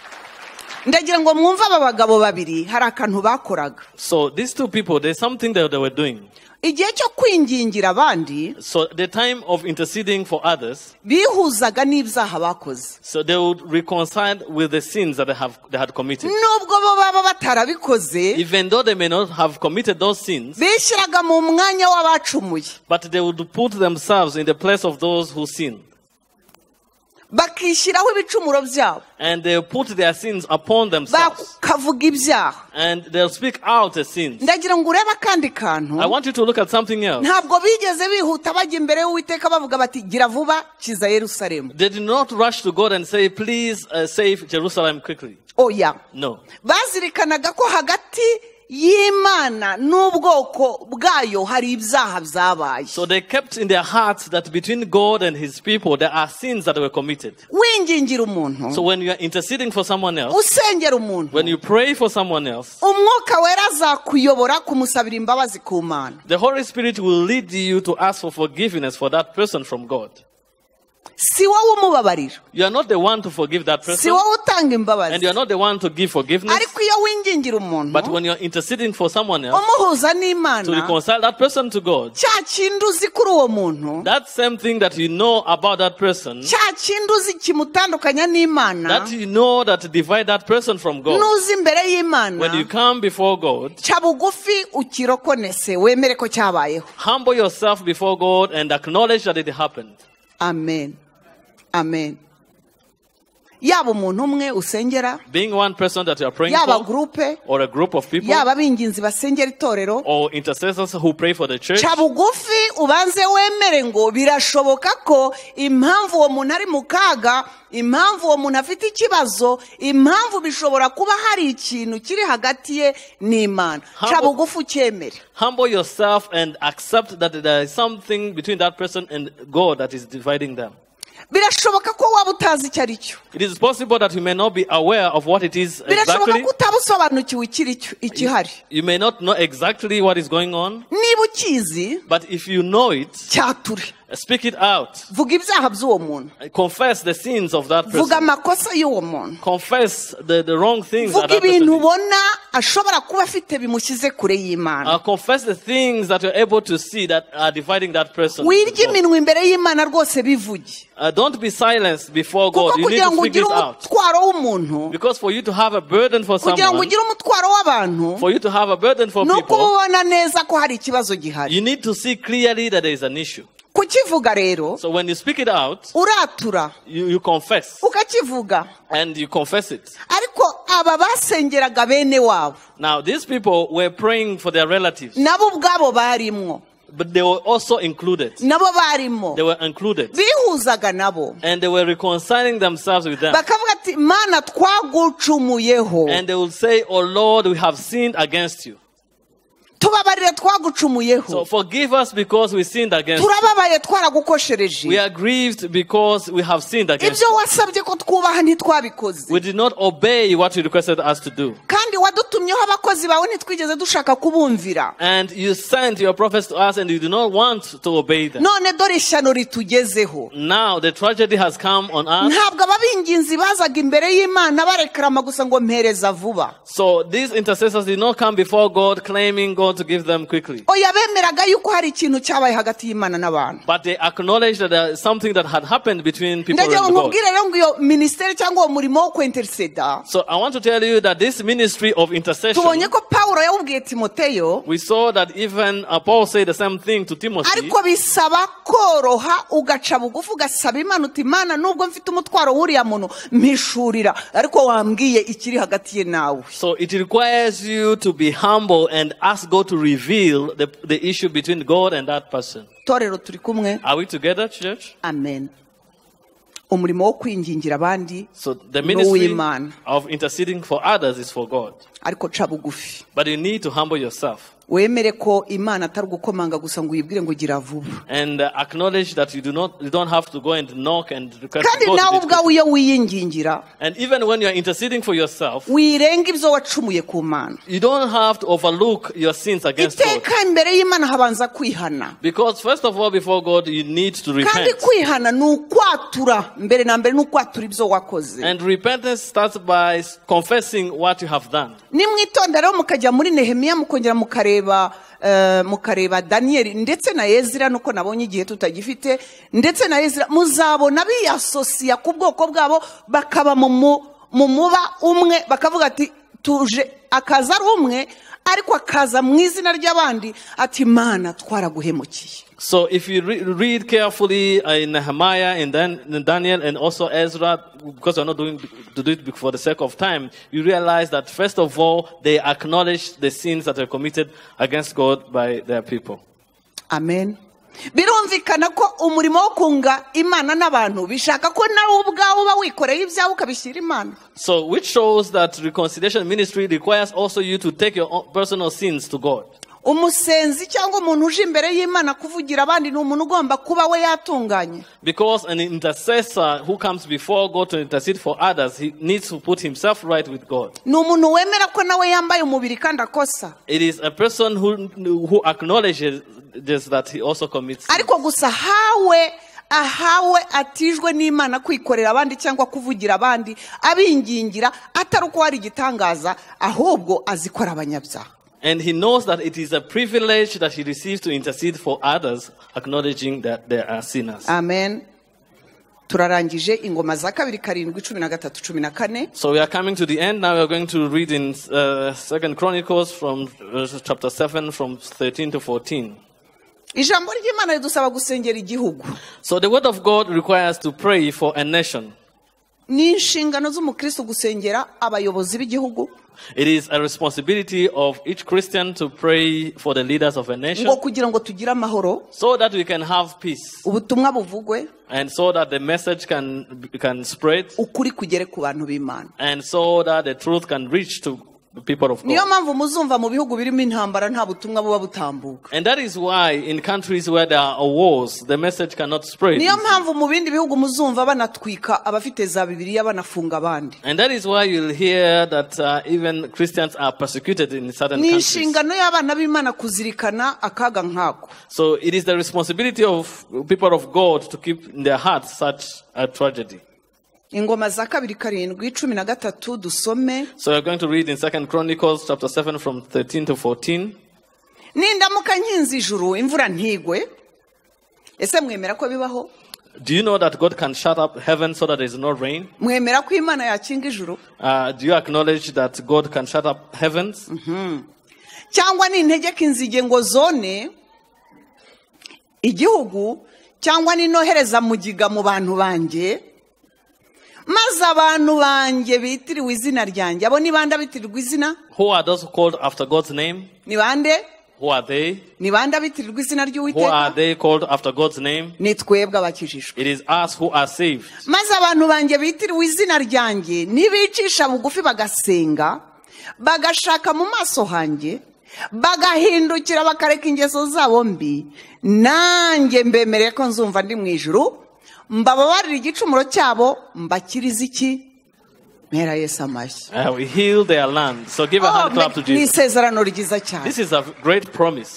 ndagira ngo mwumve aba bagabo babiri hari akantu bakoraga So these two people, there's something that they were doing. igihe cyo kwingingira abandi So the time of interceding for others, bihuzaga n'ibyaha bakoze so they would reconcile with the sins that they have they had committed. nubwo bo baba batarabikoze Even though they may not have committed those sins, bishyiraga mu mwanya w'abacumuye but they would put themselves in the place of those who sin. bakishyiraho ibicumuro byabo And they put their sins upon themselves. bakavuga ibyaha And they'll speak out the sins. ndagira ngo urebe akandi kantu I want you to look at something else. ntabwo bigeze bihuta bajya imbere y'uwiteka bavuga bati gira vuba kiza yerusalemu They did not rush to God and say, please uh, save Jerusalem quickly. oya No. bazirikanaga ko hagati y'imana n'ubwoko bwayo hari ibyaha byabaye So they kept in their hearts that between God and his people, there are sins that were committed. wingingira umuntu So when you are interceding for someone else, usengera umuntu when you pray for someone else, umwuka wera azakuyobora kumusabira imbabazi ku mana the Holy Spirit will lead you to ask for forgiveness for that person from God. si wowe umubabarira You are not the one to forgive that si person, wowe utanga and imbabazi you are not the one to give forgiveness. ariko iyo wingingira umuntu But when you are interceding for someone else, umuhuza to n'imana reconcile that person to God, cya kindi uzi kuri uwo muntu that same thing that you know about that person, cya kindi uzi kimutandukanya n'imana that you know that divide that person from God, nuza imbere when you y'imana come before God, cya bugufi ukirokonese wemere ko cyabayeho humble yourself before God and acknowledge that it happened. amen amen yaba umuntu umwe usengera Being one person that you are praying yaba for, gurupe or a group of people, yaba abinginzi basengera itorero or intercessors who pray for the church, cya bugufi ubanze wemere ngo birashoboka ko impamvu uwo muntu ari mu kaga impamvu uwo muntu afite ikibazo impamvu bishobora kuba hari ikintu kiri hagati ye n'imana cya Humble- bugufi ucyemere humble yourself and accept that there is something between that person and God that is dividing them. birashoboka ko waba utazi icyo ari cyo It is possible that you may not be aware of what it is birashoboka exactly. ko utaba usobanukiwe ikiri cyo- ikihari You may not know exactly what is going on, niba ukizi but if you know it, cyature speak it out. vuga ibyaha by'uwo muntu Confess the sins of that vuga person. amakosa y'uwo muntu Confess the, the wrong things vuga that that person ibintu did. ubona ashobora kuba afite bimushyize kure y'imana Uh, confess the things that you're able to see that are dividing that person. with wirya God. iminwa imbere y'imana rwose bivuge Uh, don't be silenced before kuko God. You need kugira to ngo speak ugire it out. umutwaro w'umuntu Because for you to have a burden for kugira ngo someone, ugire umutwaro w'abantu for you to have a burden for ni uko uba people, ubona neza ko hari ikibazo gihari you need to see clearly that there is an issue. kukivuga rero So when you speak it out, uratura you, you confess ukakivuga and you confess it. ariko aba basengeraga bene wabo Now, these people were praying for their relatives, nabo ubwabo barimwo but they were also included. nabo barimo They were included. bihuzaga nabo And they were reconciling themselves with them. bakavuga ati mana twagucumuyeho And they will say, Oh Lord, we have sinned against you. tubabarire So twagucumuyeho forgive us because we sinned against you. turababaye We twaragukoshereje are grieved because we have sinned against ibyo you. wasabye ko twubaha ntitwabikoze We did not obey what you requested us to do. kandi wadutumyeho abakozi bawe ntitwigeze dushaka kubumvira And you sent your prophets to us and you do not want to obey them. none dore ishyano ritugezeho Now the tragedy has come on us. ntabwo ababinginzi bazaga imbere y'imana barekarama gusa ngo mpereza vuba So these intercessors did not come before God claiming God to give them quickly. oya bemeraga yuko hari ikintu cyabaye hagati y'imana n'abantu But they acknowledged that there is something that had happened between people and ndagira ngo God. nkubwire rero ngo iyo minisiteri cyangwa uwo murimo wo kwinteriseda So I want to tell you that this ministry of intercession, tubonye ko pawulo yawubwiye timoteyo we saw that even uh, Paul said the same thing to Timothy. ariko bisaba koroha ugaca bugufi ugasaba imana uti imana nubwo mfite umutwaro w'uriya muntu mpishurira ariko wambwiye ikiri hagati ye nawe So it requires you to be humble and ask God to reveal the, the issue between God and that person. torero turi kumwe Are we together, church? amen umurimo wo kwingingira abandi So the ni ministry uw'imana of interceding for others is for God. ariko ca bugufi But you need to humble yourself. wemere ko imana atari ugukomanga gusa ngo uyibwire ngo gira vuba and uh, acknowledge that you do not you don't have to go and knock and request kandi God nawe to do it. ubwawe iyo wiyingingira and even when you are interceding for yourself wirenga ibyo wacumuye ku mana you don't have to overlook your sins against God iteka imbere y'imana habanza kwihana because first of all before God you need to kandi repent kwihana ni ukwatura mbere na mbere ni ukwatura ibyo wakoze and repentance starts by confessing what you have done nimwitondera rero mukajya muri nehemiya mukongera mukareba eh, mukareba daniyeli ndetse na ezira nuko nabonye igihe tutagifite ndetse na ezira muzabona biyasosiya ku bwoko bwabo bakaba mu mu- mu muba umwe bakavuga ati tuje akaza ari umwe ariko akaza mu izina ry'abandi ati mana twaraguhemukiye So if you re- read carefully uh, in Nehemiah and then in Daniel and also Ezra, because we're not doing to do it for the sake of time, you realize that first of all they acknowledge the sins that were committed against God by their people. amen birumvikana ko umurimo wo kunga imana n'abantu bishaka ko nawe ubwawe uba wikoreye ibyawe ukabishyira imana So which shows that reconciliation ministry requires also you to take your own personal sins to God. umusenzi cyangwa umuntu uje imbere y'imana kuvugira abandi ni umuntu ugomba kuba we yatunganye Because an intercessor who comes before God to intercede for others, he needs to put himself right with God. ni umuntu wemera ko nawe yambaye umubiri kandi akosa It is a person who, who acknowledges this, that he also commits sin. ariko gusa hawe ahawe atijwe n'imana kwikorera abandi cyangwa kuvugira abandi abingingira atari uko hari igitangaza ahubwo azikora abanyabyaha And he knows that it is a privilege that he receives to intercede for others, acknowledging that they are sinners. amen turarangije ingoma za kabiri karindwi cumi na gatatu cumi na kane So we are coming to the end. Now we are going to read in uh, Second Chronicles from uh, chapter 7, from 13 to 14. ijambo ry'imana ridusaba gusengera igihugu So the word of God requires to pray for a nation. ni inshingano z'umukristo gusengera abayobozi b'igihugu It is a responsibility of each Christian to pray for the leaders of a nation ngo kugira ngo tugire amahoro so that we can have peace ubutumwa buvugwe and so that the message can, can spread ukuri kugere ku bantu b'imana and so that the truth can reach to the people of God. niyo mpamvu muzumva mu bihugu birimo intambara nta butumwa buba butambuka And that is why in countries where there are wars, the message cannot spread. niyo mpamvu mu bindi bihugu muzumva banatwika abafite za bibiliya banafunga abandi And that is why you'll hear that uh, even Christians are persecuted in certain ni countries. inshingano y'abana b'imana kuzirikana akaga nk'ako So it is the responsibility of people of God to keep in their hearts such a tragedy. ingoma za kabiri karindwi cumi na gatatu dusome So we're going to read in Second Chronicles chapter seven from thirteen to fourteen. nindamuka nkinze ijuru imvura ntigwe ese mwemera ko bibaho Do you know that God can shut up heaven so that there is no rain? mwemera ko imana yakinga ijuru Uh, do you acknowledge that God can shut up heavens? cyangwa nintegeka inzige ngo zone igihugu cyangwa ninohereza mugiga mu bantu banjye maze abantu banjye bitiriwe izina ryanjye abo ni bande abitirirwa izina Who are those called after God's name? ni bande Who are they? ni bande abitirirwa izina Who are ry'uwiteka they called after God's name? ni twebwe abakijijwe It is us who are saved. maze abantu banjye bitiriwe izina ryanjye nibicisha bugufi bagasenga bagashaka mu maso hanjye bagahindukira bakareka ingeso zabo mbi nanjye mbemereye ko nzumva ndi mu ijuru mbababarira igicumuro cyabo mbakiriza iki mpera yesu amashyi Uh, we heal their land. So give a hand clap to Oh, ni Jesus. isezerano ryiza cyane This is a great promise.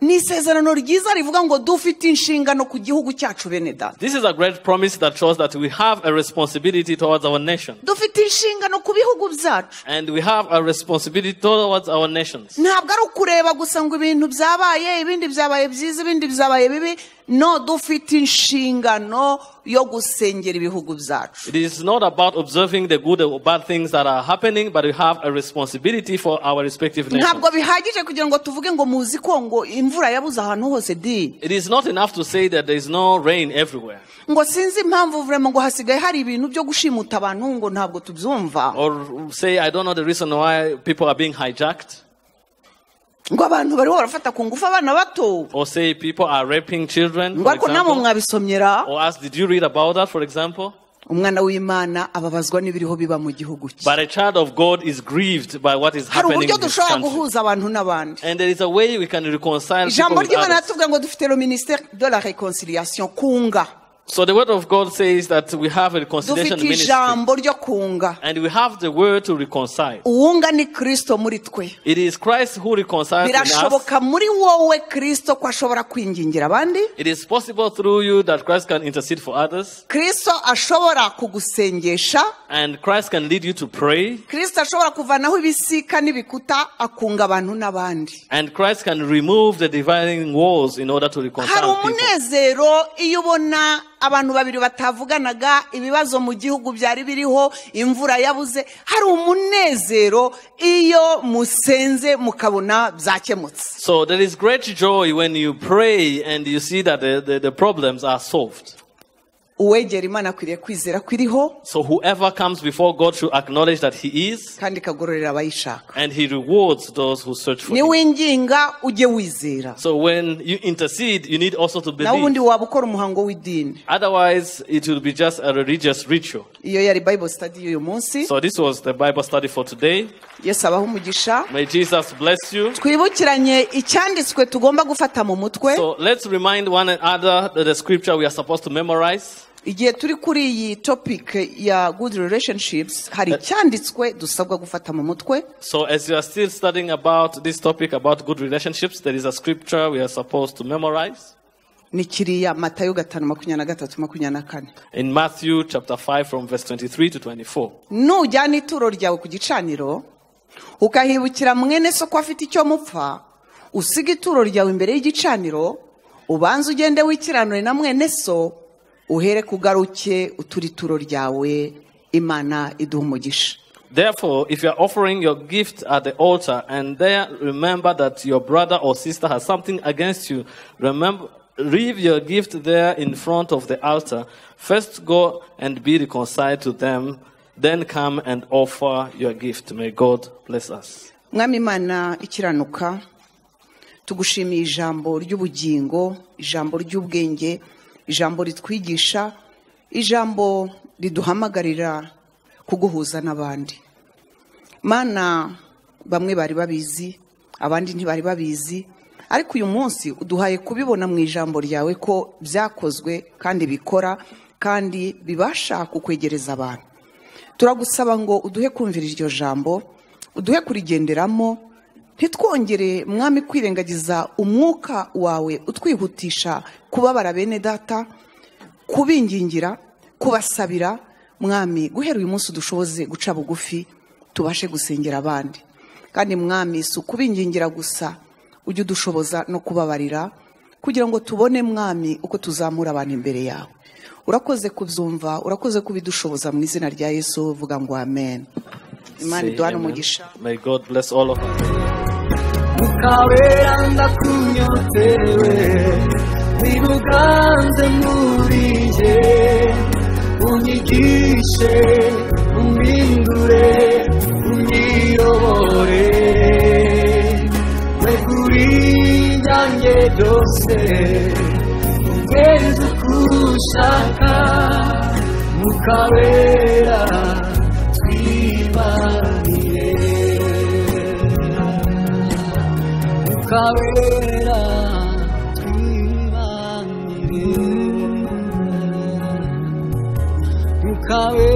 ni isezerano ryiza rivuga ngo dufite inshingano ku gihugu cyacu bene data This is a great promise that shows that we have a responsibility towards our nation. dufite inshingano ku bihugu byacu And we have a responsibility towards our nations. ntabwo ari ukureba gusa ngo ibintu byabaye ibindi byabaye byiza ibindi byabaye bibi no dufite inshingano yo gusengera ibihugu byacu It is not about observing the good or bad things that are happening, but we have a responsibility for our respective nations. ntabwo bihagije kugira ngo tuvuge ngo muzi ko ngo imvura yabuze ahantu hose di It is not enough to say that there is no rain everywhere, ngo sinzi impamvu vurema ngo hasigaye hari ibintu byo gushimuta abantu ngo ntabwo tubyumva or say, I don't know the reason why people are being hijacked, ngo abantu bariho barafata ku ngufu abana bato or say people are raping children. ngo For ariko namwe example. mwabisomyera Or ask, did you read about that, for example? umwana w'imana ababazwa n'ibiriho biba mu gihugu cye But a child of God is grieved by what is hari happening uburyo in this dushobora country. guhuza abantu n'abandi And there is a way we can reconcile people ijambo with ry'imana others. tuvuga ngo dufite le ministère de la réconciliation kunga So the word of God says that we have a reconciliation dufite ministry. ijambo ryo kunga And we have the word to reconcile. uwunga ni kirisito muri twe It is Christ who reconciles in us. birashoboka muri wowe kirisito ko ashobora kwingingira abandi It is possible through you that Christ can intercede for others. kirisito ashobora kugusengesha And Christ can lead you to pray. kirisito ashobora kuvanaho ibisika n'ibikuta akunga abantu n'abandi And Christ can remove the dividing walls in order to hari reconcile people. umunezero iyo ubona abantu babiri batavuganaga ibibazo mu gihugu byari biriho imvura yabuze hari umunezero iyo musenze mukabona byakemutse So there is great joy when you pray and you see that the, the, the problems are solved. uwegera imana akwiriye kwizera ko iriho So whoever comes before God should acknowledge that He is kandi ikagororera abayishaka and He rewards those who search for Him. niwinginga ujye wizera So when you intercede, you need also to nawe ubundi believe. waba ukora umuhango w'idini Otherwise, it will be just a religious ritual. iyo yari bible study y'uyu munsi So this was the Bible study for today. yesu abaho umugisha May Jesus bless you. twibukiranye icyanditswe tugomba gufata mu mutwe So let's remind one another that the scripture we are supposed to memorize. igihe turi kuri iyi topic ya good relationships hari icyanditswe dusabwa gufata mu mutwe So as you are still studying about this topic about good relationships, there is a scripture we are supposed to memorize ni kiriya matayo gatanu makumyabiri na gatatu makumyabiri na kane in Matthew chapter 5 from verse 23 to 24. nujyana ituro ryawe ku gicaniro ukahibukira mwene so ko afite icyo mupfa usiga ituro ryawe imbere y'igicaniro ubanza ugende wikiranure na mwene so uhere kugaruke utura ituro ryawe imana iduha umugisha Therefore, if you are offering your gift at the altar and there remember that your brother or sister has something against you, remember leave your gift there in front of the altar. First go and be reconciled to them, then come and offer your gift. May God bless us. mwami imana ikiranuka tugushimiye ijambo ry'ubugingo ijambo ry'ubwenge ijambo ritwigisha ijambo riduhamagarira kuguhuza n'abandi mana bamwe bari babizi abandi ntibari babizi ariko uyu munsi uduhaye kubibona mu ijambo ryawe ko byakozwe kandi bikora kandi bibasha kukwegereza abantu turagusaba ngo uduhe kumvira iryo jambo uduhe kurigenderamo ntitwongere mwami kwirengagiza umwuka wawe utwihutisha kubabara bene data kubingingira kubasabira mwami guhera uyu munsi dushoboze guca bugufi tubashe gusengera abandi kandi mwami si ukubingingira gusa ujye udushoboza no kubabarira kugira ngo tubone mwami uko tuzamura abantu imbere yawe urakoze kubyumva urakoze kubidushoboza mu izina rya yesu vuga ngo amen imana Say iduhane amen. umugisha May God bless all of us. mukabera ndakunyotewe wibuganze muri nge unyigishe umpindure unyiyobore wekurinyange byose ugenze uko ushaka mukabera twibaniye Cabrera, Iván Cabrera.